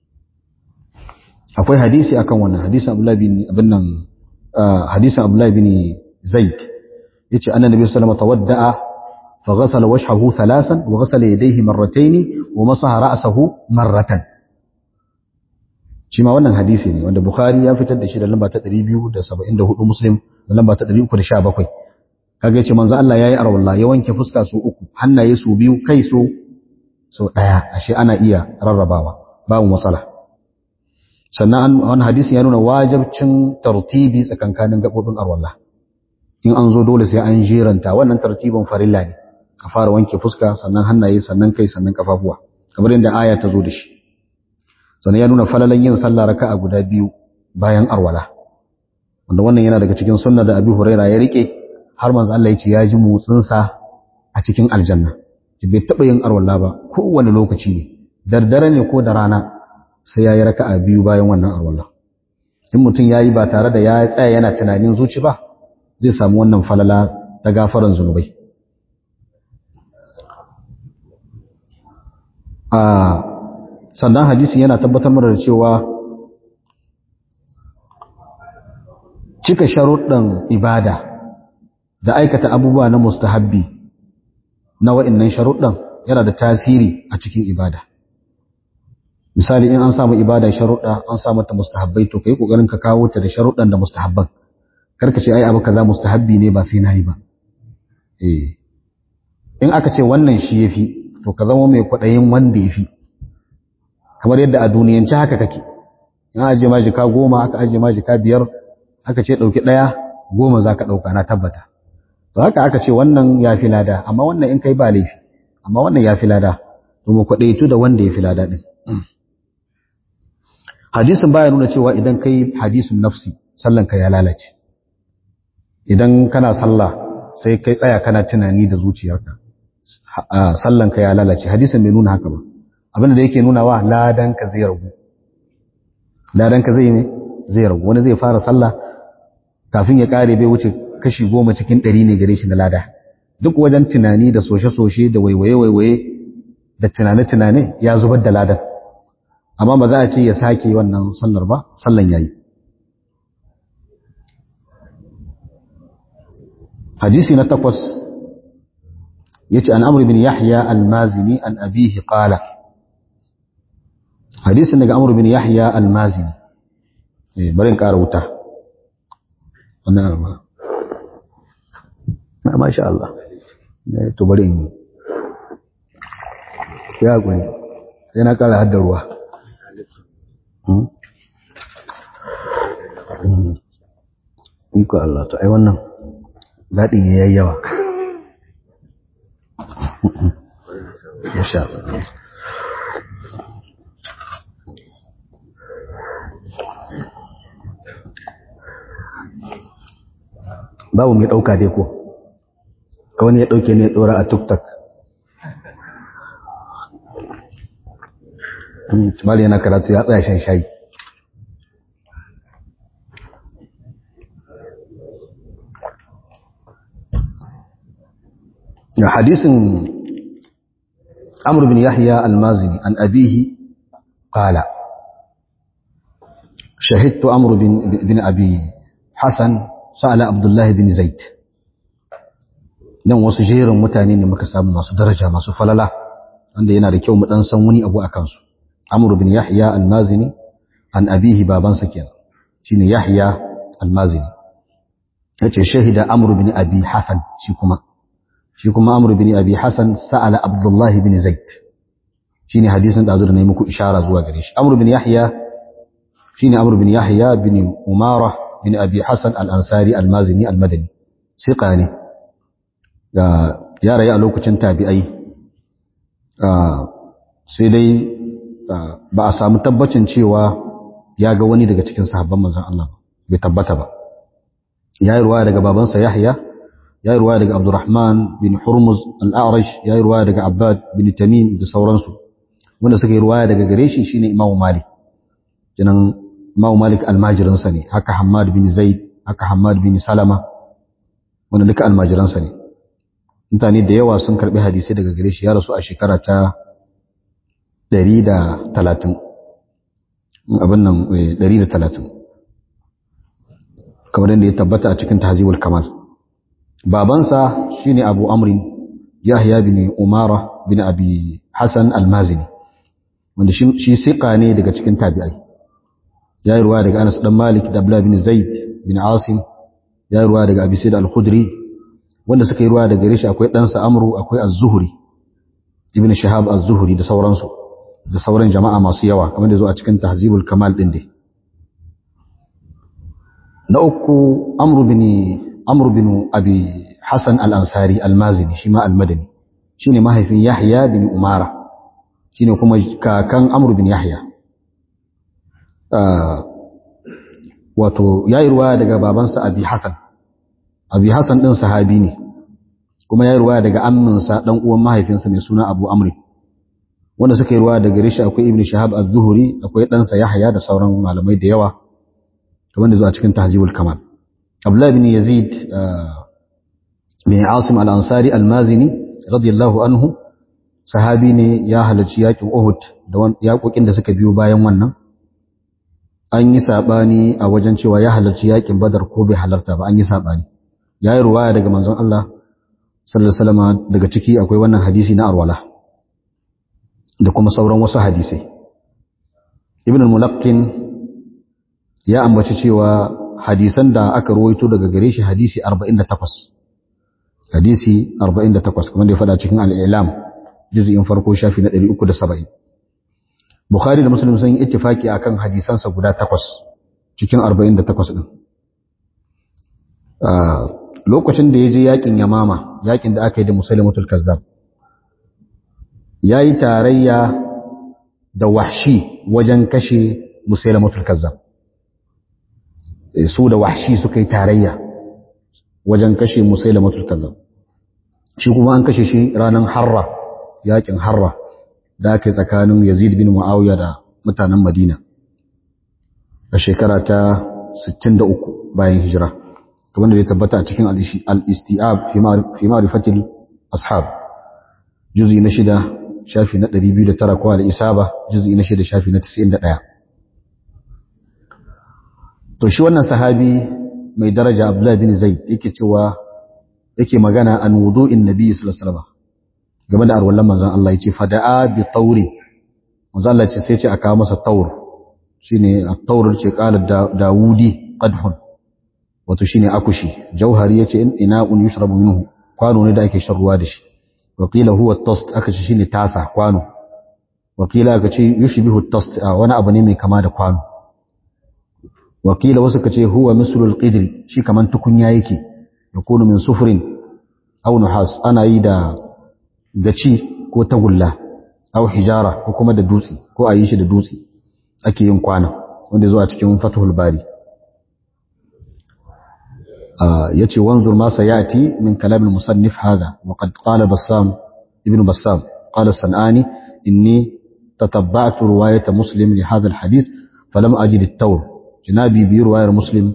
akwai hadisi akan wannan hadisin Abdullah bin abin nan hadisin Abdullah bin Zaid yace annabi sallallahu alaihi wasallam tawadda'a fa ghasala wajhahu thalathan wa ghasala yadayhi marratayn wa masaha ra'sahu marratan shi ma wannan hadisi ne wanda Bukhari ya fitar da shi da lamba ta 274 Muslim da lamba ta 317 kaga yace manzo Allah yayi arwalla ya wanke fuska su uku hannaye su biyu kai su so daya ashe ana iya rarrabawa babu matsala sannan wannan hadisin ya nuna wajibcin tartibi tsakankanin gabobin arwalla in an zo dole sai an jiranta wannan tartibin farilla ne ka fara wanke fuska sannan hannaye sannan kai sannan kafafuwa kamar yadda aya ta zo da shi sannan ya nuna falalan yin sallah raka'a guda biyu bayan arwala wanda wannan yana daga cikin sunna da Abi Huraira ya rike har manzo Allah ya ce ya ji motsin sa a cikin aljanna bai taba yin arwala ba kowane lokaci ne dardare ne ko da rana sai yayi raka'a biyu bayan wannan arwala in mutum yayi ba tare da ya tsaya yana tunanin zuci ba zai samu wannan falala ta gafaran zunubai a sannan hadisi yana tabbatar mana da cewa cika sharuɗin ibada da aikata abubuwa na mustahabbi na wa'annan sharuɗan yana da tasiri a cikin ibada misali in an samu ibada sharuɗa an samu ta mustahabbai to kai kokarin ka kawo ta da sharuɗan da mustahabban karka ce ai abu kaza mustahabbi ne ba sai nayi ba eh in aka ce wannan shi yafi to ka zama mai kwaɗayin wanda yafi kamar yadda a duniyance haka kake in aje ma jika goma aka aje ma jika biyar aka ce ɗauki ɗaya goma za ka ɗauka na tabbata to haka aka ce wannan ya fi lada amma wannan in kai ba laifi amma wannan ya fi lada to mu kwaɗaitu da wanda ya fi lada ɗin hadisin baya nuna cewa idan kai hadisin nafsi sallanka ya lalace idan kana sallah sai kai tsaya kana tunani da zuciyarka sallanka ya lalace hadisin bai nuna haka ba abinda da yake nuna wa ladanka zai ragu ladanka zai ne zai ragu wani zai fara sallah kafin ya kare bai wuce kashi goma cikin ɗari ne gare shi na lada duk wajen tunani da soshe-soshe da waiwaye-waiwaye da tunane-tunane ya zubar da ladan amma ba za a ce ya sake wannan sallar ba sallan yayi hadisi na takwas yace an amr bin yahya al-mazini an abihi qala hadisin daga amr bin yahya al-mazini eh bari in ƙara wuta wannan ba ma masha Allah ne to bari in ya guri sai na ƙara haddar ruwa iko Allah to ai wannan daɗin ya yi yawa ya sha babu mai ɗauka dai ko ka wani ya ɗauke ne ya ɗora a tuktak tumali yana karatu ya tsaya shan shayi حديث عمرو بن يحيى المازني عن أبيه قال شهدت عمرو بن, بن أبي حسن سأل عبد الله بن زيد dan wasu jerin mutane ne muka samu masu daraja masu falala wanda yana da kyau mu dan san wani abu akan su Amr bin Yahya al-Mazini an abihi babansa kenan shine Yahya al-Mazini yace shahida Amr bin Abi Hasan shi kuma shi kuma Amr bin Abi Hassan sa'ala Abdullah bin Zaid shine hadisin da azur ne muku ishara zuwa gare shi Amr bin Yahya shine Amr bin Yahya bin Umara bin Abi Hassan al-Ansari al-Mazini al-Madani siqa ne ga ya rayu a lokacin tabi'ai sai dai ba a samu tabbacin cewa ya ga wani daga cikin sahabban manzon Allah bai tabbata ba ya yi ruwa daga babansa Yahya ya yi ruwaya daga Abdurrahman bin Hurmuz al-A'rash ya yi ruwaya daga Abbad bin Tamim da sauransu wanda suka yi ruwaya daga gare shi shine Imam Malik jinan Imam Malik almajiransa ne haka Hammad bin Zaid haka Hammad bin Salama wanda duka almajiransa ne mutane da yawa sun karbi hadisi daga gare shi ya rasu a shekara ta 130 abin nan 130 kamar yadda ya tabbata a cikin Tahzibul Kamal babansa shine Abu Amrin Yahya bin Umara bin Abi Hassan Al-Mazini wanda shi siqa ne daga cikin tabi'ai ya yi ruwa daga Anas dan Malik da Abdullah bin Zaid bin Asim ya yi ruwa daga Abi Sa'id Al-Khudri wanda suka yi ruwa daga rishi akwai ɗansa Amru akwai Az-Zuhri Ibn Shihab Az-Zuhri da sauransu da sauran jama'a masu yawa kamar da zo a cikin Tahzibul Kamal din dai na uku Amru bin Amr bin Abi Hassan al-Ansari al-Mazini shi ma al-Madani shine mahaifin Yahya bin Umara shine kuma kakan Amr bin Yahya wato yayi ruwaya daga babansa Abi Hassan Abi Hassan din sahabi ne kuma yayi ruwaya daga amminsa dan uwan mahaifinsa mai suna Abu Amr wanda suka yi ruwaya daga rishi akwai Ibn Shahab az-Zuhri akwai ɗansa Yahya da sauran malamai da yawa kamar da zuwa cikin Tahzibul Kamal Abdullah bin Yazid bin Asim al-Ansari al-Mazini radiyallahu anhu sahabi ne ya halarci yakin Uhud da yakokin da suka biyo bayan wannan an yi sabani a wajen cewa ya halarci yakin Badar ko bai halarta ba an yi sabani yayi ruwaya daga manzon Allah sallallahu alaihi wasallam daga ciki akwai wannan hadisi na arwala da kuma sauran wasu hadisai ibn al-mulaqqin ya ambaci cewa hadisan da aka ruwaito daga gare shi hadisi 48 hadisi 48 kamar da ya faɗa cikin al-i'lam juz'in farko shafi na 370 bukhari da muslim sun yi ittifaki akan hadisansa guda takwas cikin 48 din lokacin da ya je yakin yamama yakin da aka yi da musulmatul kazzab ya yi tarayya da wahshi wajen kashe musulmatul kazzab su da wahshi suka yi tarayya wajen kashe musulmatul kazzab shi kuma an kashe shi ranar harra yakin harra da aka yi tsakanin yazid bin muawiya da mutanen madina a shekara ta 63 bayan hijira kamar da ya tabbata a cikin al-istiab fi ma'rifatil ashab juz'i na shida shafi na 209 ko al-isaba juz'i na shida shafi na 91 to shi wannan sahabi mai daraja Abdullah bin Zaid yake cewa yake magana an wudu'in nabi sallallahu alaihi wasallam game da arwallan manzon Allah yace fada'a bi tawri manzon Allah ce sai ce aka masa tawr shine at-tawr ce qala Dawudi qadhun wato shine akushi jauhari yace in ina'un yushrabu minhu kwano ne da ake shan ruwa da shi wakila huwa at-tast aka ce shine tasa kwano wakila aka ce yushbihu at-tast wani abu ne mai kama da kwano wakila wasu kace huwa mislul qidri shi kaman tukunya yake yakunu min sufrin aw nuhas ana yi da gaci ko tagulla aw hijara ko kuma da dutse ko a yi shi da dutse ake yin kwana wanda zuwa cikin fathul bari yace wanzur ma sayati min kalam al-musannif hadha wa qad qala bassam ibn bassam qala sanani inni tatabba'tu riwayat muslim li hadha al-hadith falam ajid at-tawr jinabi bi riwayar muslim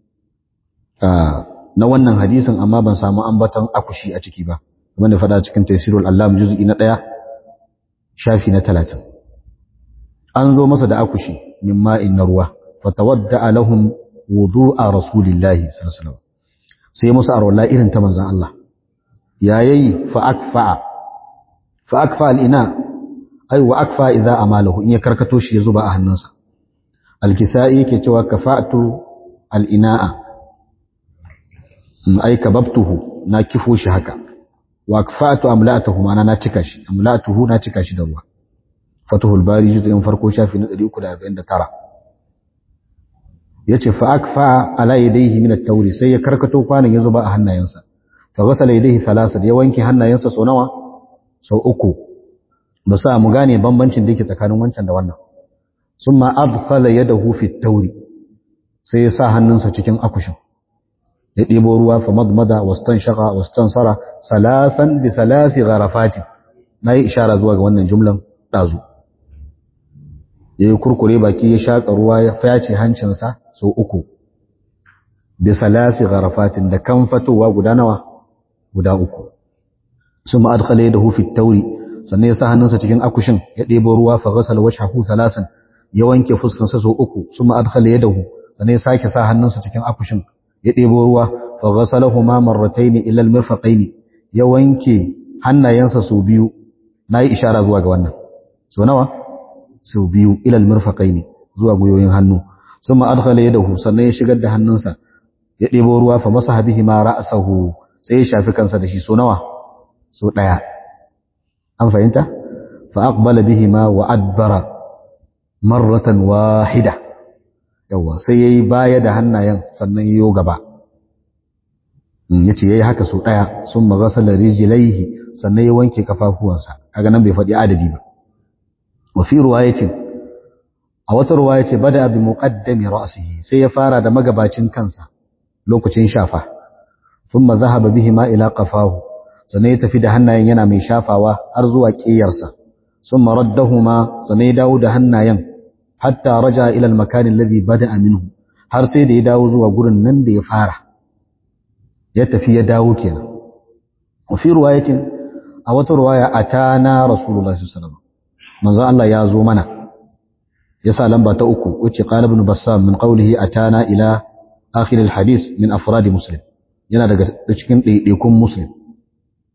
na wannan hadisin amma ban samu ambaton akushi a ciki ba kuma da fada cikin tafsirul allam juz'i na 1 shafi na 30 an zo masa da akushi min ma'in na ruwa fatawadda lahum wudu'a rasulillahi sallallahu alaihi wasallam sai musu arwala irin ta manzon Allah yayi fa akfa fa akfa al-ina ay wa akfa idza amalahu in ya karkato shi ya zuba a hannunsa al-kisai yake cewa kafa'tu al-ina'a ay kababtuhu na kifo shi haka wa akfa'tu amla'atuhu ma'ana na cika shi amla'atuhu na cika shi da ruwa fatuhul bari juz'in farko shafi na 349 yace fa akfa ala yadayhi min at-tawri sai ya karkato kwanan ya zuba a hannayensa fa ghasala yadayhi thalatha ya wanke hannayensa sau nawa sau uku ba sa mu gane bambancin da yake tsakanin wancan da wannan summa adkhala yadahu fi at-tawri sai ya sa hannunsa cikin akushin ya ɗebo ruwa fa madmada wastanshaka wastansara salasan bi salasi gharafati nayi ishara zuwa ga wannan jumlan dazu yayi kurkure baki ya shaka ruwa ya fyace hancinsa sau uku bi salasi gharafatin da kan fatowa guda nawa guda uku summa adkhala yadahu fi at-tawri sannan ya sa hannunsa cikin akushin ya ɗebo ruwa fa ghasala wajhahu salasan ya wanke fuskarsa sau uku summa adkhala yadahu sannan ya sake sa hannunsa cikin akushin ya ɗebo ruwa fa ghasalahuma marratayn ila al-mirfaqayn ya wanke hannayensa sau biyu nayi ishara zuwa ga wannan so nawa sau biyu ila al-mirfaqayn zuwa guyoyin hannu thumma adkhala yadahu sannan ya shigar da hannunsa ya ɗebo ruwa fa masaha bihi ma ra'sahu sai ya shafi kansa da shi so nawa so daya an fahimta fa aqbala bihi ma wa adbara marratan wahida yawa sai yayi baya da hannayen sannan yayo gaba yace yayi haka so daya sun maghasala rijlaihi sannan ya wanke kafafuwansa kaga nan bai faɗi adadi ba wa fi riwayatin a wata riwaya ce bada bi muqaddami ra'sihi sai ya fara da magabacin kansa lokacin shafa thumma dhahaba bihi ma ila qafahu sannan ya tafi da hannayen yana mai shafawa har zuwa ƙiyarsa thumma raddahuma sannan ya dawo da hannayen hatta raja ila al-makan alladhi bada'a minhu har sai da ya dawo zuwa gurin nan da ya fara ya tafi ya dawo kenan wa fi riwayatin a wata riwaya atana rasulullahi sallallahu alaihi wasallam manzo Allah ya zo mana yasa lamba ta uku wace qala ibn bassam min qawlihi atana ila akhir al-hadith min afrad muslim yana daga cikin ɗaiɗaikun muslim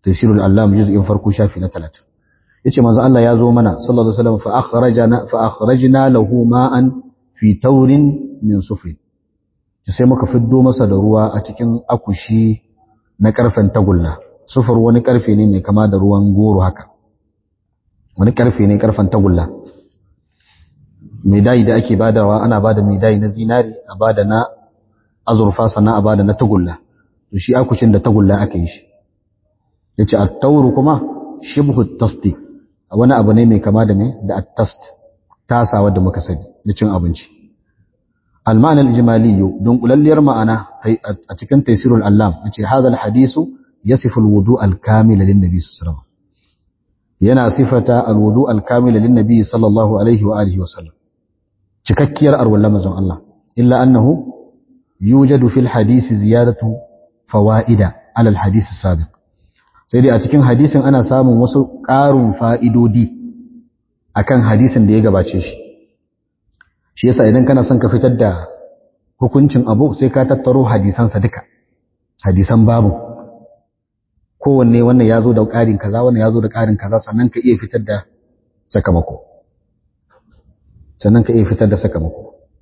tafsirul allam juz'in farko shafi na 30 yace manzo Allah ya zo mana sallallahu alaihi wasallam fa akhrajana fa akhrajna lahu ma'an fi taurin min sufrin sai muka fiddo masa da ruwa a cikin akushi na karfen tagulla sufur wani karfe ne mai kama da ruwan goro haka wani karfe ne karfen tagulla medai da ake badawa ana bada medai na zinari a bada na azurfa sannan a bada na tagulla to shi akushin da tagulla aka yi shi yace at-tawru kuma shibhu at-tasti wani abu ne mai kama da me da at-tast tasawa da muka sani da cin abinci al-ma'na al-ijmali don kulalliyar ma'ana a cikin tafsirul allam yace hadha al-hadisu yasifu al-wudu' al-kamil lin-nabi sallallahu alaihi wasallam yana sifata al-wudu' al-kamil lin-nabi sallallahu alaihi wa alihi wasallam cikakkiyar arwallan manzon Allah illa annahu yujadu fil hadisi ziyadatu fawaida ala al-hadisi sabiq sai dai a cikin hadisin ana samun wasu ƙarin fa'idodi akan hadisin da ya gabace shi shi yasa idan kana son ka fitar da hukuncin abu sai ka tattaro hadisansa duka hadisan babu kowanne wannan ya zo da ƙarin kaza wannan ya zo da ƙarin kaza sannan ka iya fitar da sakamako sannan ka iya fitar da sakamako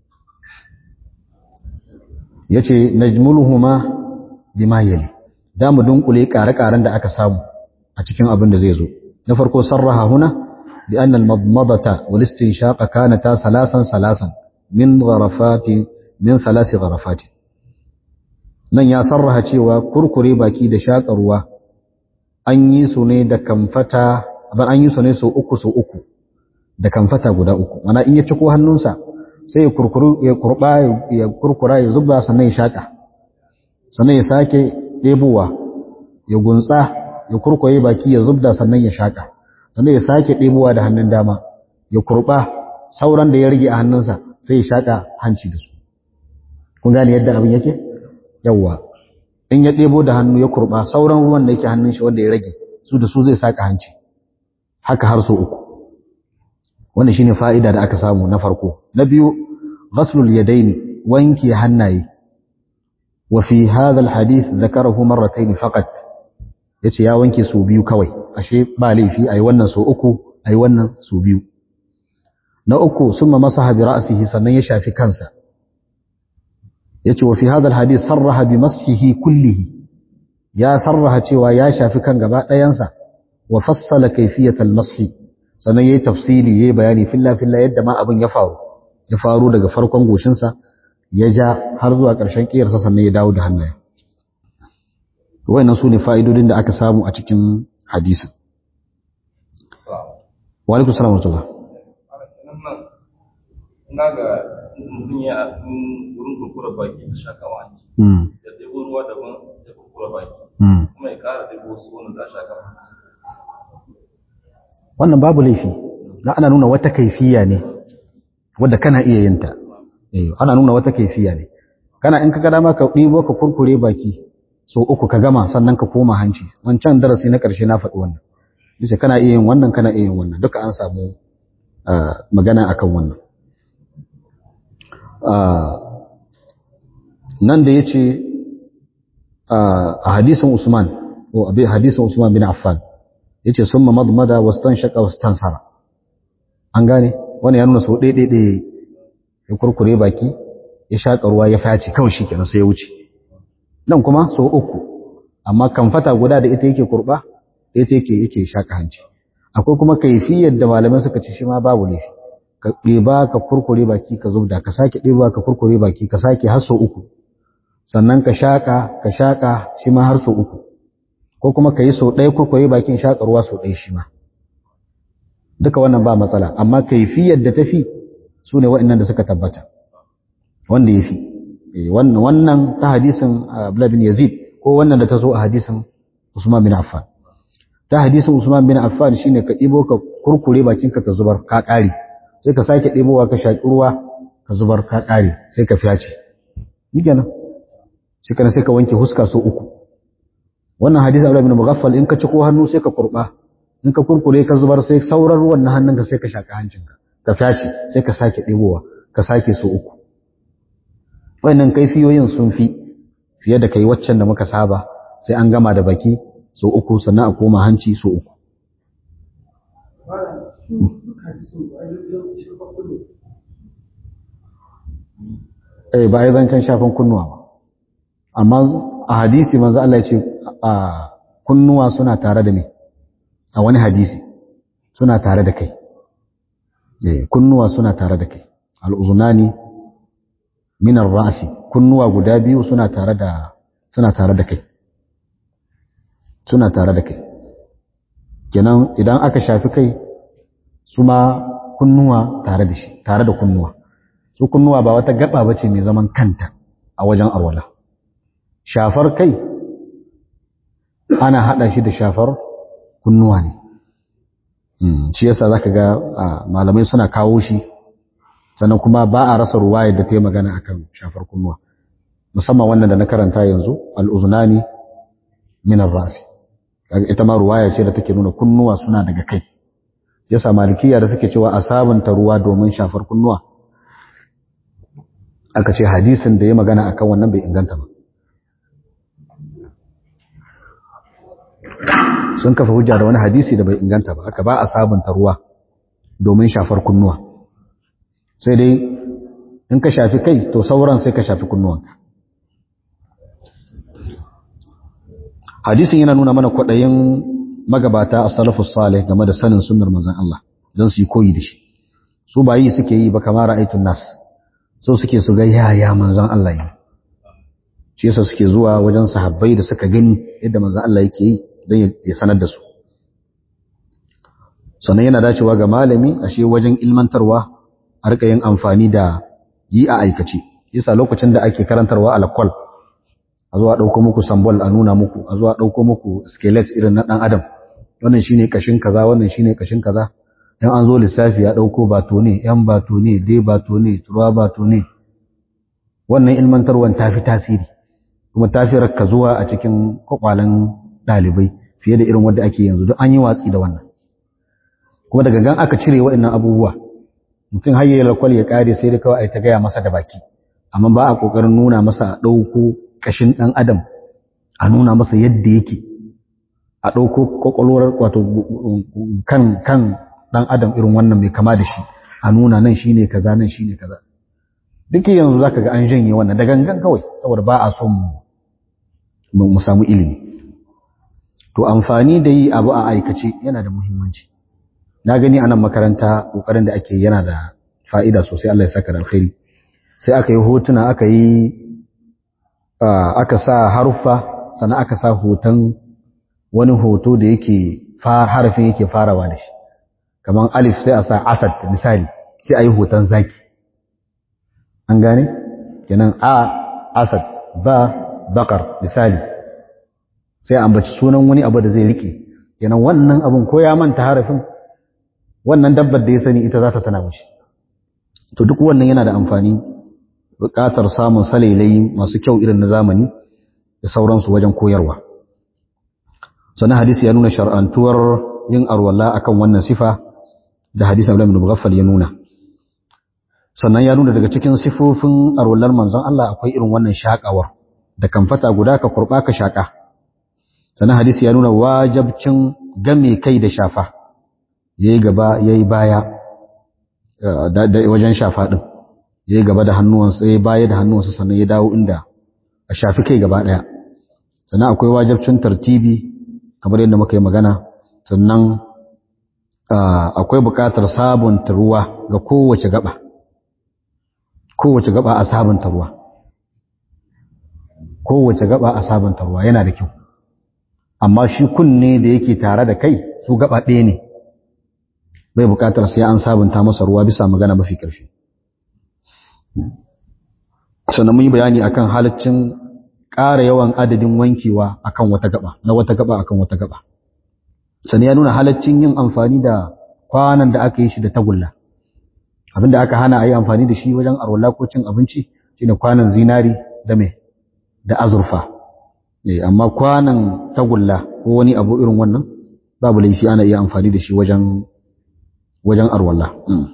ya ce najmuluhuma bima yali da mu dunkule ƙare-ƙaren da aka samu a cikin abin da zai zo na farko sarraha huna bi anna al-madmadata wal istinshaqa kanata salasan salasan min gharafati min thalasi gharafati nan ya sarraha cewa kurkure baki da shaƙa ruwa an yi su ne da kamfata ban an yi su ne so uku so uku da kamfata guda uku mana in ya ciko hannunsa sai ya kurkuru ya kurba ya kurkura ya zuba sannan ya shaƙa sannan ya sake ɗebowa ya gunsa ya kurkure baki ya zubda sannan ya shaƙa sannan ya sake ɗebowa da hannun dama ya kurba sauran da ya rage a hannunsa sai ya shaƙa hanci da su kun gane yadda abin yake yawwa in ya ɗebo da hannu ya kurba sauran ruwan da yake hannun shi wanda ya rage su da su zai saka hanci haka har so uku wannan shine fa'ida da aka samu na farko na biyu ghaslul yadaini wanke hannaye wa fi hadha alhadith zakarahu marratayn faqat yace ya wanke su biyu kawai ashe ba laifi ayi wannan so uku ayi wannan so biyu na uku summa masaha bi ra'sihi sannan ya shafi kansa yace wa fi hadha alhadith sarraha bi mashihi kullihi ya sarraha cewa ya shafi kan gaba ɗayansa wa fassala kayfiyat almashi sannan yayi tafsili yayi bayani filla filla yadda ma abin ya faru ya faru daga farkon goshinsa ya ja har zuwa ƙarshen ƙiyarsa sannan ya dawo da hannaye wayannan su ne fa'idodin da aka samu a cikin hadisin wa alaikum salam wa rahmatullah na ga mutum ya wurin kurkura baki da shakawa hanci da ɗebo ruwa daban da kurkura baki kuma ya ƙara ɗebo wasu wani da shaka wannan babu laifi na ana nuna wata kaifiya ne wadda kana iya yin ta ana nuna wata kaifiya ne kana in ka ga dama ka ɗibo ka kurkure baki so uku ka gama sannan ka koma hanci wancan darasi na ƙarshe na faɗi wannan yace kana iya yin wannan kana iya yin wannan duka an samu magana akan wannan nan da yace a hadisin Usman ko abi hadisin Usman bin Affan yace summa madmada wastanshaqa wastansara an gane wannan ya nuna so ɗaya ɗaya ya kurkure baki ya shaƙa ruwa ya faci kawai shikenan sai ya wuce nan kuma so uku amma kamfata guda da ita yake kurba ita yake yake shaƙa hanci akwai kuma kaifiyar da malamai suka ce shi ma babu laifi ka ɗeba ka kurkure baki ka zubda ka sake ɗeba ka kurkure baki ka sake har so uku sannan ka shaƙa ka shaƙa shi ma har so uku ko kuma ka yi so ɗaya kurkure bakin shaƙa ruwa so ɗaya shi ma duka wannan ba matsala amma kaifiyar da tafi su ne waɗannan da suka tabbata wanda ya fi wannan ta hadisin Abdullah bin Yazid ko wannan da ta zo a hadisin Usman bin Affan ta hadisin Usman bin Affan shine ka ɗibo ka kurkure bakinka ka zubar ka ƙare sai ka sake ɗebowa ka shaƙi ruwa ka zubar ka ƙare sai ka fiyace ni kenan sai kana sai ka wanke huska so uku wannan hadisin Abdullah bin Mughaffal in ka ci ko hannu sai ka kurba in ka kurkure ka zubar sai sauran ruwan na hannunka sai ka shaƙa hancinka ka fyace sai ka sake ɗebowa ka sake so uku wannan kaifiyoyin sun fi fiye da kai waccan da muka saba sai an gama da baki so uku sannan a koma hanci so uku eh ba a yi zancen shafan kunnuwa ba amma a hadisi manzo Allah ya ce a kunnuwa suna tare da me a wani hadisi suna tare da kai eh kunnuwa suna tare da kai al'uzunani min ar-ra'si kunnuwa guda biyu suna tare da suna tare da kai suna tare da kai kenan idan aka shafi kai su ma kunnuwa tare da shi tare da kunnuwa su kunnuwa ba wata gaba bace mai zaman kanta a wajen arwala shafar kai ana hada shi da shafar kunnuwa ne shi yasa zaka ga malamai suna kawo shi sannan kuma ba a rasa ruwaya da ta yi magana akan shafar kunnuwa musamman wannan da na karanta yanzu al'uzunani min ar-rasi ita ma ruwaya ce da take nuna kunnuwa suna daga kai yasa malikiya da suke cewa a sabunta ruwa domin shafar kunnuwa aka ce hadisin da ya magana akan wannan bai inganta ba sun kafa hujja da wani hadisi da bai inganta ba aka ba a sabunta ruwa domin shafar kunnuwa sai dai in ka shafi kai to sauran sai ka shafi kunnuwanka hadisin yana nuna mana kwaɗayin magabata a salafus salih game da sanin sunnar manzon Allah don su yi koyi da shi su ba yi suke yi ba kamar ra'aytun nas so suke su ga yaya manzon Allah yi shi yasa suke zuwa wajen sahabbai da suka gani yadda manzon Allah yake yi don ya sanar da su sannan yana dacewa ga malami ashe wajen ilmantarwa a rika yin amfani da yi a aikace yasa lokacin da ake karantarwa alakwal a zuwa ɗauko muku sambol a nuna muku a zuwa ɗauko muku skelet irin na ɗan adam wannan shine kashin kaza wannan shine kashin kaza in an zo lissafi ya ɗauko bato ne yan bato ne dai bato ne turuwa bato ne wannan ilmantarwan ta fi tasiri kuma ta fi rakka zuwa a cikin kwakwalen ɗalibai fiye da irin wanda ake yanzu duk an yi watsi da wannan kuma daga gan aka cire waɗannan abubuwa mutum har yayi lakwal ya kare sai da kawai ai ta gaya masa da baki amma ba a kokarin nuna masa a ɗauko kashin ɗan adam a nuna masa yadda yake a ɗauko kwakwalwar wato kan kan ɗan adam irin wannan mai kama da shi a nuna nan shine kaza nan shine kaza duk yanzu zaka ga an janye wannan da gangan kawai saboda ba a son mu samu ilimi to amfani da yi abu a aikace yana da muhimmanci na gani a nan makaranta ƙoƙarin da ake yana da fa'ida sosai Allah ya saka da alkhairi sai aka yi hotuna aka yi aka sa haruffa sannan aka sa hoton wani hoto da yake harafin yake farawa da shi kamar alif sai a sa asad misali sai a yi hoton zaki an gane kenan a asad ba bakar misali sai ambaci sunan wani abu da zai rike kenan wannan abun ko ya manta harafin wannan dabbar da ya sani ita za ta tana mashi to duk wannan yana da amfani buƙatar samun salailai masu kyau irin na zamani da sauransu wajen koyarwa sannan hadisi ya nuna shar'antuwar yin arwala akan wannan sifa da hadisi Abdullah ibn Mughaffal ya nuna sannan ya nuna daga cikin sifofin arwalar manzon Allah akwai irin wannan shakawar da kamfata guda ka kurba ka shaka sannan hadisi ya nuna wajabcin game kai da shafa yayi gaba yayi baya da wajen shafa din yayi gaba da hannuwansa yayi baya da hannuwansa sannan ya dawo inda a shafi kai gaba daya sannan akwai wajibcin tartibi kamar yadda muka yi magana sannan akwai buƙatar sabunta ruwa ga kowace gaba kowace gaba a sabunta ruwa kowace gaba a sabunta ruwa yana da kyau amma shi kunne da yake tare da kai su gaba ɗaya ne bai buƙatar sai an sabunta masa ruwa bisa magana mafi ƙarfi sannan mun yi bayani akan halaccin ƙara yawan adadin wankewa akan wata gaba na wata gaba akan wata gaba sannan ya nuna halaccin yin amfani da kwanan da aka yi shi da tagulla abinda aka hana a yi amfani da shi wajen arwala ko cin abinci shine kwanan zinari da me da azurfa amma kwanan tagulla ko wani abu irin wannan babu laifi ana iya amfani da shi wajen wajen arwala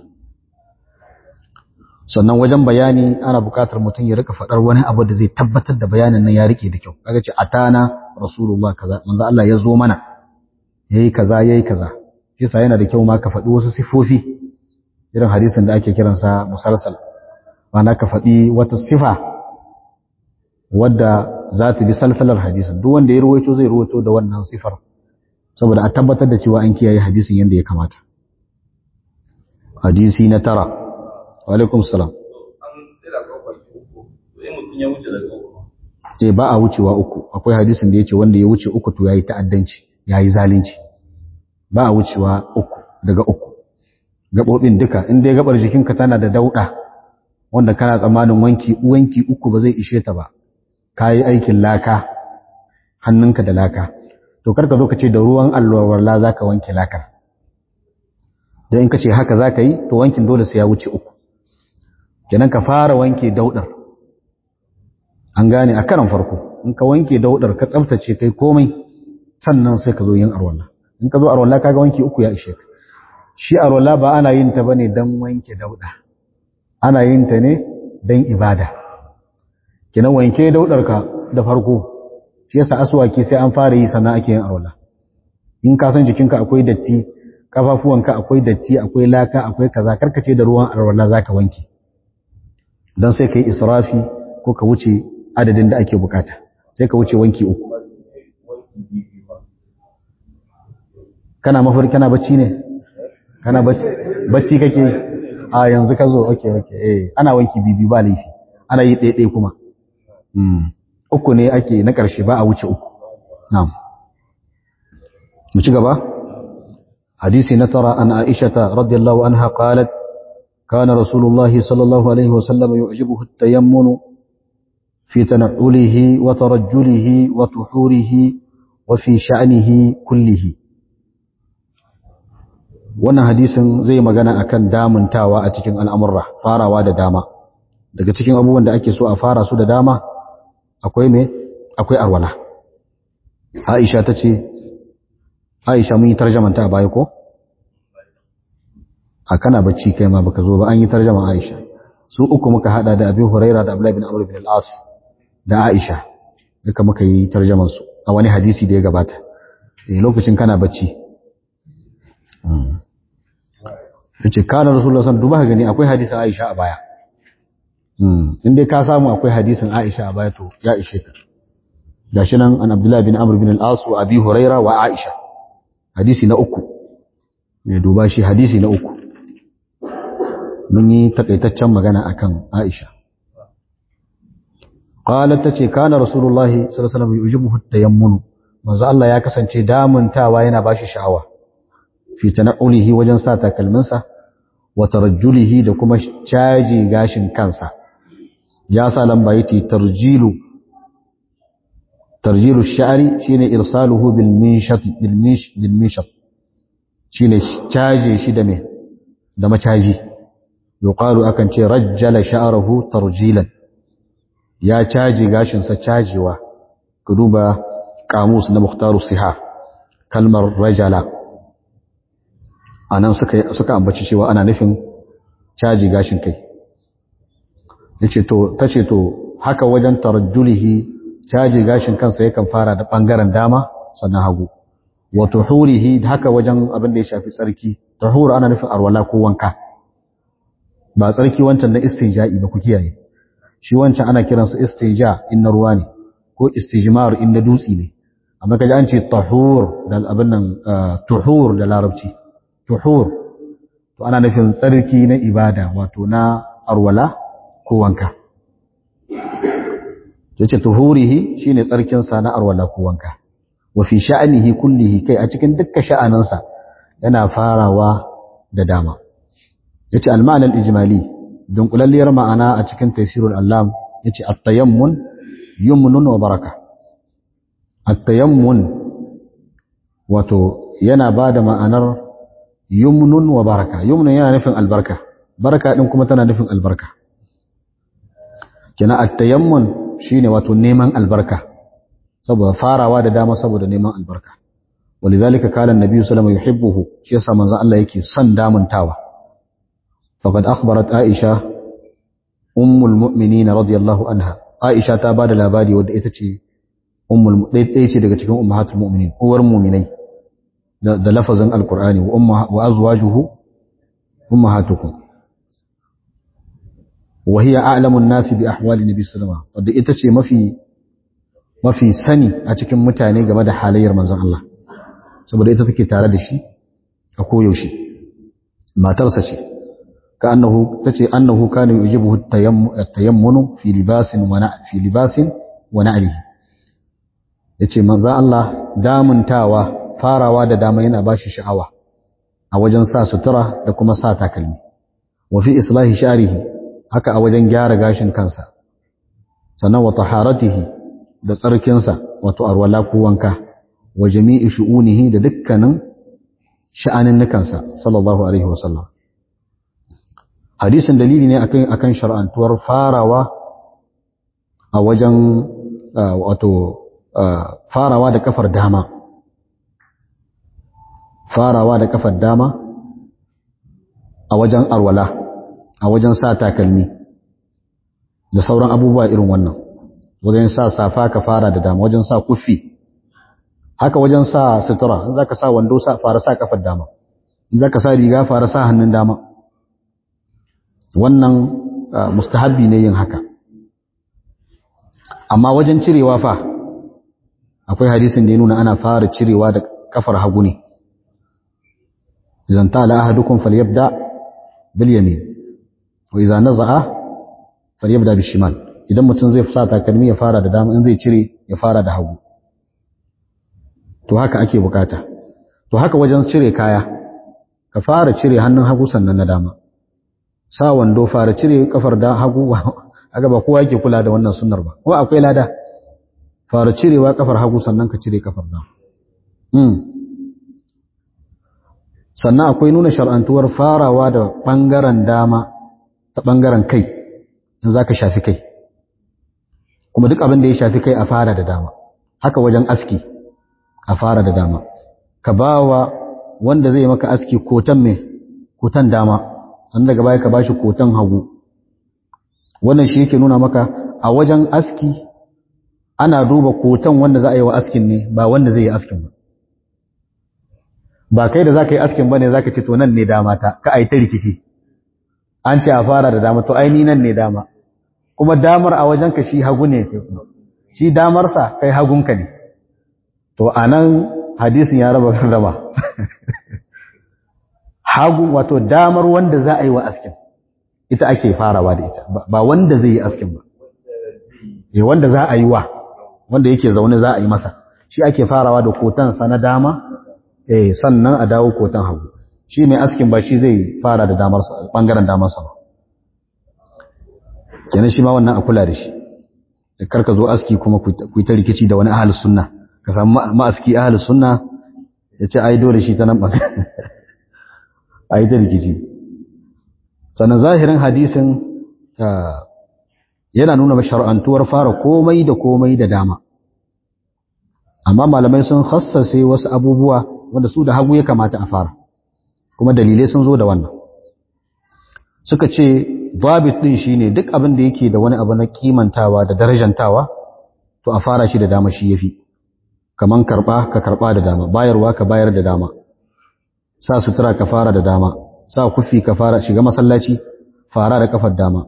sannan wajen bayani ana buƙatar mutum ya rika faɗar wani abu da zai tabbatar da bayanin nan ya rike da kyau kaga ce atana rasulullah kaza manzo Allah ya zo mana yayi kaza yayi kaza shi sa yana da kyau ma ka faɗi wasu sifofi irin hadisin da ake kiransa musalsal ma'ana ka faɗi wata sifa wadda za ta bi salsalar hadisin duk wanda ya ruwaito zai ruwaito da wannan sifar saboda a tabbatar da cewa an kiyaye hadisin yadda ya kamata hadisi na tara wa alaikum salam eh ba a wucewa uku akwai hadisin da yace wanda ya wuce uku to yayi ta'addanci yayi zalunci ba a wucewa uku daga uku gabobin duka in dai gabar jikinka tana da dauda wanda kana tsammanin wanki wanki uku ba zai ishe ta ba kayi aikin laka hannunka da laka to karka zo ka ce da ruwan alwarla zaka wanke lakar dan in ka ce haka zaka yi to wankin dole sai ya wuce uku kenan ka fara wanke daudar an gane a karan farko in ka wanke daudar ka tsaftace kai komai sannan sai ka zo yin arwalla in ka zo arwalla kaga wanke uku ya ishe ka shi arwalla ba ana yin ta bane dan wanke dauda ana yin ta ne dan ibada kenan wanke daudar ka da farko shi yasa aswaki sai an fara yi sannan ake yin arwalla in ka san jikinka akwai datti kafafuwanka akwai datti akwai laka akwai kaza karkace da ruwan arwalla zaka wanke dan sai kai israfi ko ka wuce adadin da ake bukata sai ka wuce wanki uku kana mafarki kana bacci ne kana bacci bacci kake a yanzu ka zo okay okay eh ana wanki bibi ba laifi ana yi ɗaya kuma mm uku ne ake na ƙarshe ba a wuce uku na'am mu ci gaba hadisi na tara an aisha radiyallahu anha qalat كان رسول الله صلى الله عليه وسلم يعجبه التيمن في تنعله وترجله وتحوره وفي شأنه كله wannan hadisin zai magana akan damuntawa a cikin al'amurra farawa da dama daga cikin abubuwan da ake so a fara su da dama akwai me akwai arwala Aisha ta ce Aisha mun yi tarjamanta a baya ko a kana bacci kai ma baka zo ba an yi tarjama Aisha su uku muka hada da Abi Huraira da Abdullah bin Amr bin al-As da Aisha duka muka yi tarjaman su a wani hadisi da ya gabata eh lokacin kana bacci yace kana Rasulullah sallallahu duba gani akwai hadisin Aisha a baya in dai ka samu akwai hadisin Aisha a baya to ya ishe ka gashi nan an Abdullah bin Amr bin al-As wa Abi Huraira wa Aisha hadisi na uku ne duba shi hadisi na uku mun yi takaitaccen magana akan Aisha qalat tace kana rasulullahi sallallahu alaihi wasallam yujibuhu tayammunu manzo Allah ya kasance damuntawa yana bashi sha'awa fi tanaulihi wajen sa takalminsa wa tarajjulihi da kuma caji gashin kansa ya sa lamba yati tarjilu tarjilu sha'ri shine irsaluhu bil minshat bil mish bil mishat shine caje shi da me da macaji yuqalu akan ce rajjala sha'ruhu tarjilan ya caji gashin sa cajewa ku duba kamus na mukhtaru siha kalmar rajala anan suka suka ambaci cewa ana nufin caji gashin kai yace to tace to haka wajen tarajjulihi caji gashin kansa yakan fara da bangaren dama sannan hagu wa tuhurihi haka wajen abin da ya shafi tsarki tuhur ana nufin arwala ko wanka ba tsarki wancan na istinja'i ba ku kiyaye shi wancan ana kiransa istinja in na ruwa ne ko istijmar in na dutsi ne amma kaji an ce tahur da abin nan tuhur da larabci tuhur to ana nufin tsarki na ibada wato na arwala ko wanka yace tuhurihi shine tsarkin sa na arwala ko wanka wa fi sha'anihi kullihi kai a cikin dukkan sha'anansa yana farawa da dama yace al-ma'na al-ijmali dunkulalliyar ma'ana a cikin tafsirul allam yace at-tayammun yumnun wa baraka at-tayammun wato yana bada ma'anar yumnun wa baraka yumnun yana nufin albarka baraka din kuma tana nufin albarka kina at-tayammun shine wato neman albarka saboda farawa da dama saboda neman albarka ولذلك قال النبي صلى الله عليه وسلم يحبه shi yasa manzon Allah yake son damuntawa faqad akhbarat Aisha ummul mu'minin radiyallahu anha Aisha ta bada labari wadda ita ce ummul ɗaya ce daga cikin ummahatul mu'minin uwar mu'minai da lafazin alqur'ani wa umma wa azwajuhu ummahatukum wa hiya a'lamu an-nas bi ahwali nabi sallallahu alaihi wasallam ita ce mafi mafi sani a cikin mutane game da halayyar manzon Allah saboda ita take tare da shi a koyaushe matarsa ce ka annahu tace annahu kana yujibuhu at-tayammunu fi libasin wa fi libasin wa na'lihi yace manzon Allah damuntawa farawa da dama yana bashi sha'awa a wajen sa sutura da kuma sa takalmi wa fi islahi sha'rihi haka a wajen gyara gashin kansa sannan wa taharatihi da tsarkinsa wato arwala ko wanka wa jami'i shu'unihi da dukkanin sha'aninnukansa sallallahu alaihi wasallam hadisin dalili ne akan akan shar'antuwar farawa a wajen wato farawa da kafar dama farawa da kafar dama a wajen arwala a wajen sa takalmi da sauran abubuwa irin wannan wajen sa safa ka fara da dama wajen sa kufi haka wajen sa sutura in zaka sa wando sa fara sa kafar dama in zaka sa riga fara sa hannun dama wannan mustahabbi ne yin haka amma wajen cirewa fa akwai hadisin da ya nuna ana fara cirewa da kafar hagu ne idan tala ahadukum falyabda bil yamin wa idza naza'a falyabda bil shimal idan mutum zai sa takalmi ya fara da dama in zai cire ya fara da hagu to haka ake bukata to haka wajen cire kaya ka fara cire hannun hagu sannan na dama sa wando fara cire kafar da hagu haka ba kowa yake kula da wannan sunnar ba ko akwai lada fara cirewa kafar hagu sannan ka cire kafar dama mm. sannan akwai nuna shar'antuwar farawa da bangaren dama ta bangaren kai in za ka shafi kai kuma duk abin da ya shafi kai a fara da dama haka wajen aski a fara da dama ka ba wa wanda zai maka aski kotan mai kotan dama sannan daga baya ka ba shi kotan hagu wannan shi yake nuna maka a wajen aski ana duba kotan wanda za a yi wa askin ne ba wanda zai yi askin ba ba kai da za ka yi askin ba ne za ka ce to nan ne dama ta ka a yi ta rikici an ce a fara da dama to aini nan ne dama kuma damar a wajenka shi hagu ne shi damarsa kai hagunka ne to a nan hadisin ya raba gardama hagu wato damar wanda za a yi wa askin ita ake farawa da ita ba wanda zai yi askin ba e wanda za a yi wa wanda yake zaune za a yi masa shi ake farawa da kotansa na dama eh sannan a dawo kotan hagu shi mai askin ba shi zai fara da damarsa bangaren damarsa ba kenan shi ma wannan a kula da shi da karka zo aski kuma ku yi ta rikici da wani ahalus sunna ka samu ma'aski ahalus sunna ya ce ai dole shi ta nan bangaren a yi ta rikici sannan zahirin hadisin yana nuna mashar'antuwar fara komai da komai da dama amma malamai sun hassase wasu abubuwa wanda su da hagu ya kamata a fara kuma dalilai sun zo da wannan suka ce babit din shine duk abin da yake da wani abu na kimantawa da darajantawa to a fara shi da dama shi yafi kaman karba ka karba da dama bayarwa ka bayar da dama sa sutura ka fara da dama sa kufi ka fara shiga masallaci fara da kafar dama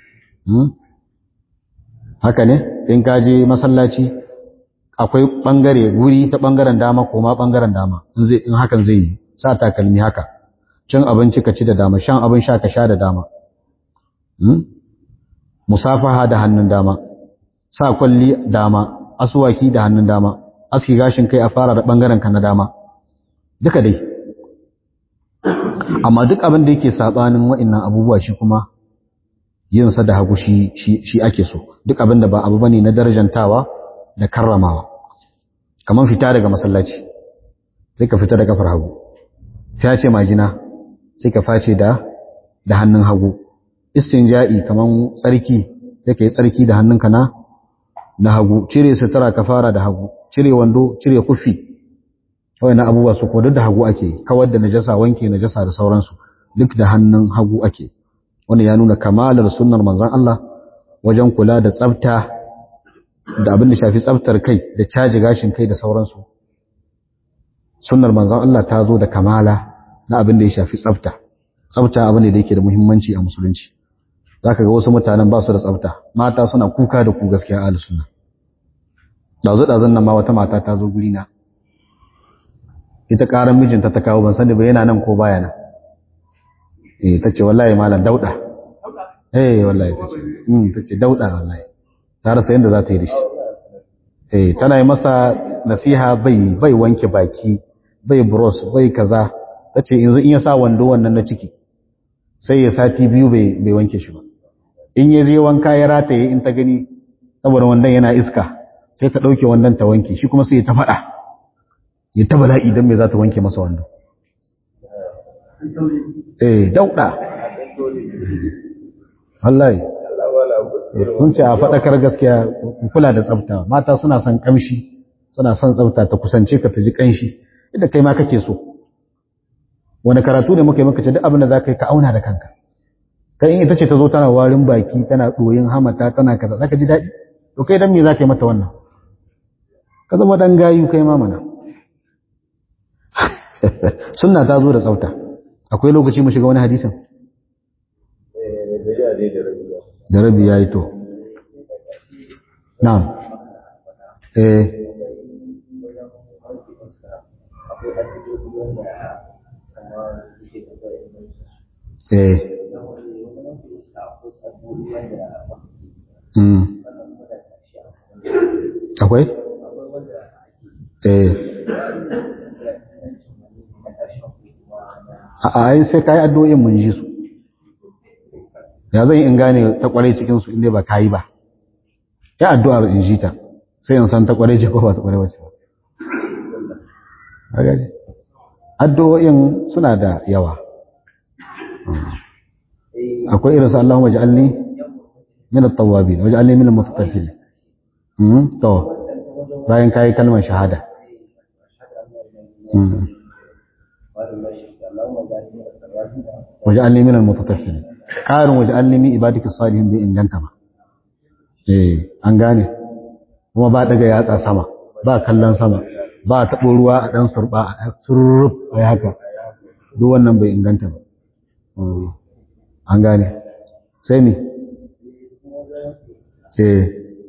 haka ne in ka je masallaci akwai bangare guri ta bangaren dama ko ma bangaren dama in zai in hakan zai yi sa takalmi haka cin abinci ka ci da dama shan abin sha ka sha da dama musafaha da hannun dama sa kwalli dama aswaki da hannun dama aski gashin kai a fara da bangaren ka na dama duka dai amma duk abin da yake sabanin wa'annan abubuwa shi kuma yin sa da hagu shi shi ake so duk abin da ba abu bane na darajantawa da karramawa kaman fita daga masallaci sai ka fita da kafar hagu sai ce majina sai ka face da da hannun hagu istinja'i kaman tsarki sai ka yi tsarki da hannunka na na hagu cire sutura ka fara da hagu cire wando cire kufi kawai na abubuwa su ko duk da hagu ake kawar da najasa wanke najasa da sauransu duk da hannun hagu ake wanda ya nuna kamalar sunnar manzon Allah wajen kula da tsafta da abin da shafi tsaftar kai da caji gashin kai da sauransu sunnar manzon Allah ta zo da kamala na abin da ya shafi tsafta tsafta abu ne da yake da muhimmanci a musulunci zaka ga wasu mutanen ba su da tsafta mata suna kuka da ku gaskiya ahlus sunna dazu dazun nan ma wata mata ta zo guri na ita karan mijinta ta kawo ban sani ba yana nan ko baya nan eh tace wallahi malam dauda eh wallahi tace mm tace dauda wallahi ta rasa yanda za ta yi da shi eh tana yi masa nasiha bai bai wanke baki bai bros bai kaza tace yanzu in ya sa wando wannan na ciki sai ya sati biyu bai bai wanke shi ba in ya je wanka ya rataye in ta gani saboda wannan yana iska sai ta dauke wannan ta wanke shi kuma sai ya ta fada ya ta bala'i dan me za ta wanke masa wando eh dauda wallahi sun ce a faɗakar gaskiya kula da tsafta mata suna son kamshi suna son tsafta ta kusance ka ta ji kanshi inda kai ma kake so wani karatu ne muka yi maka ce duk abin da za ka yi ka auna da kanka kai in ita ce ta zo tana warin baki tana ɗoyin hamata tana kaza za ka ji daɗi to kai dan me za ka yi mata wannan ka zama dan gayu kai ma mana sunna ta zo da tsafta akwai lokaci mu shiga wani hadisin da rabi ya yi to na'am eh eh mm akwai eh a ai sai kai addu'o'in mun ji su ya zan in gane ta kwarai cikin su inda ba kai ba ya addu'ar in ji ta sai in san ta kwarai ce ko ba ta kwarai ba ce a gani addu'o'in suna da yawa akwai irin su Allahumma ja'alni min at-tawwabin waj'alni min al-mutatahhirin mm to bayan kai kalmar shahada mm waj'alni min al-mutatahhirin qarin waj'alni min ibadika salihin bi inganta ma eh an gane kuma ba daga yatsa sama ba kallon sama ba taɓo ruwa a ɗan surɓa a surrup a haka duk wannan bai inganta ba an gane sai mi eh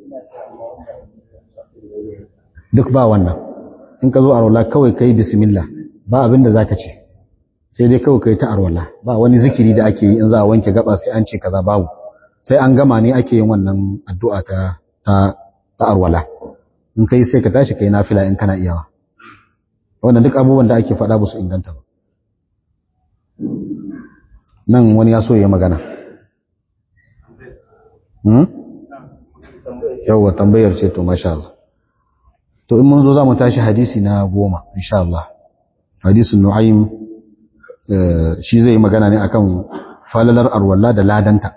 duk ba wannan in ka zo a rola kawai kai bismillah ba abin da zaka ce sai dai kawai kai ta arwala ba wani zikiri da ake yi in za a wanke gaba sai an ce kaza babu sai an gama ne ake yin wannan addu'a ta ta arwala in kai sai ka tashi kai nafila in kana iyawa wannan duk abubuwan da ake faɗa ba su inganta ba nan wani ya so ya magana hmm? yawwa tambayar ce to masha Allah to in mun zo za mu tashi hadisi na goma insha Allah hadisin nu'aym shi zai magana ne akan falalar arwalla da ladanta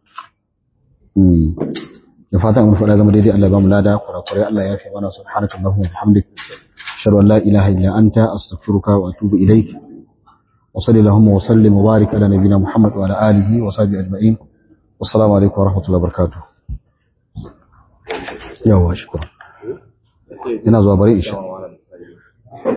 da fatan mun faɗa zama daidai Allah ba mu lada kurakurai Allah ya fi mana subhanaka allahumma wa bihamdik ashhadu an la ilaha illa anta astaghfiruka wa atubu ilaik wa sallallahu wa sallim wa barik ala nabiyyina muhammad wa ala alihi wa sahbihi ajma'in wassalamu alaikum wa rahmatullahi wa barakatuh yawa shukran ina zuwa bari isha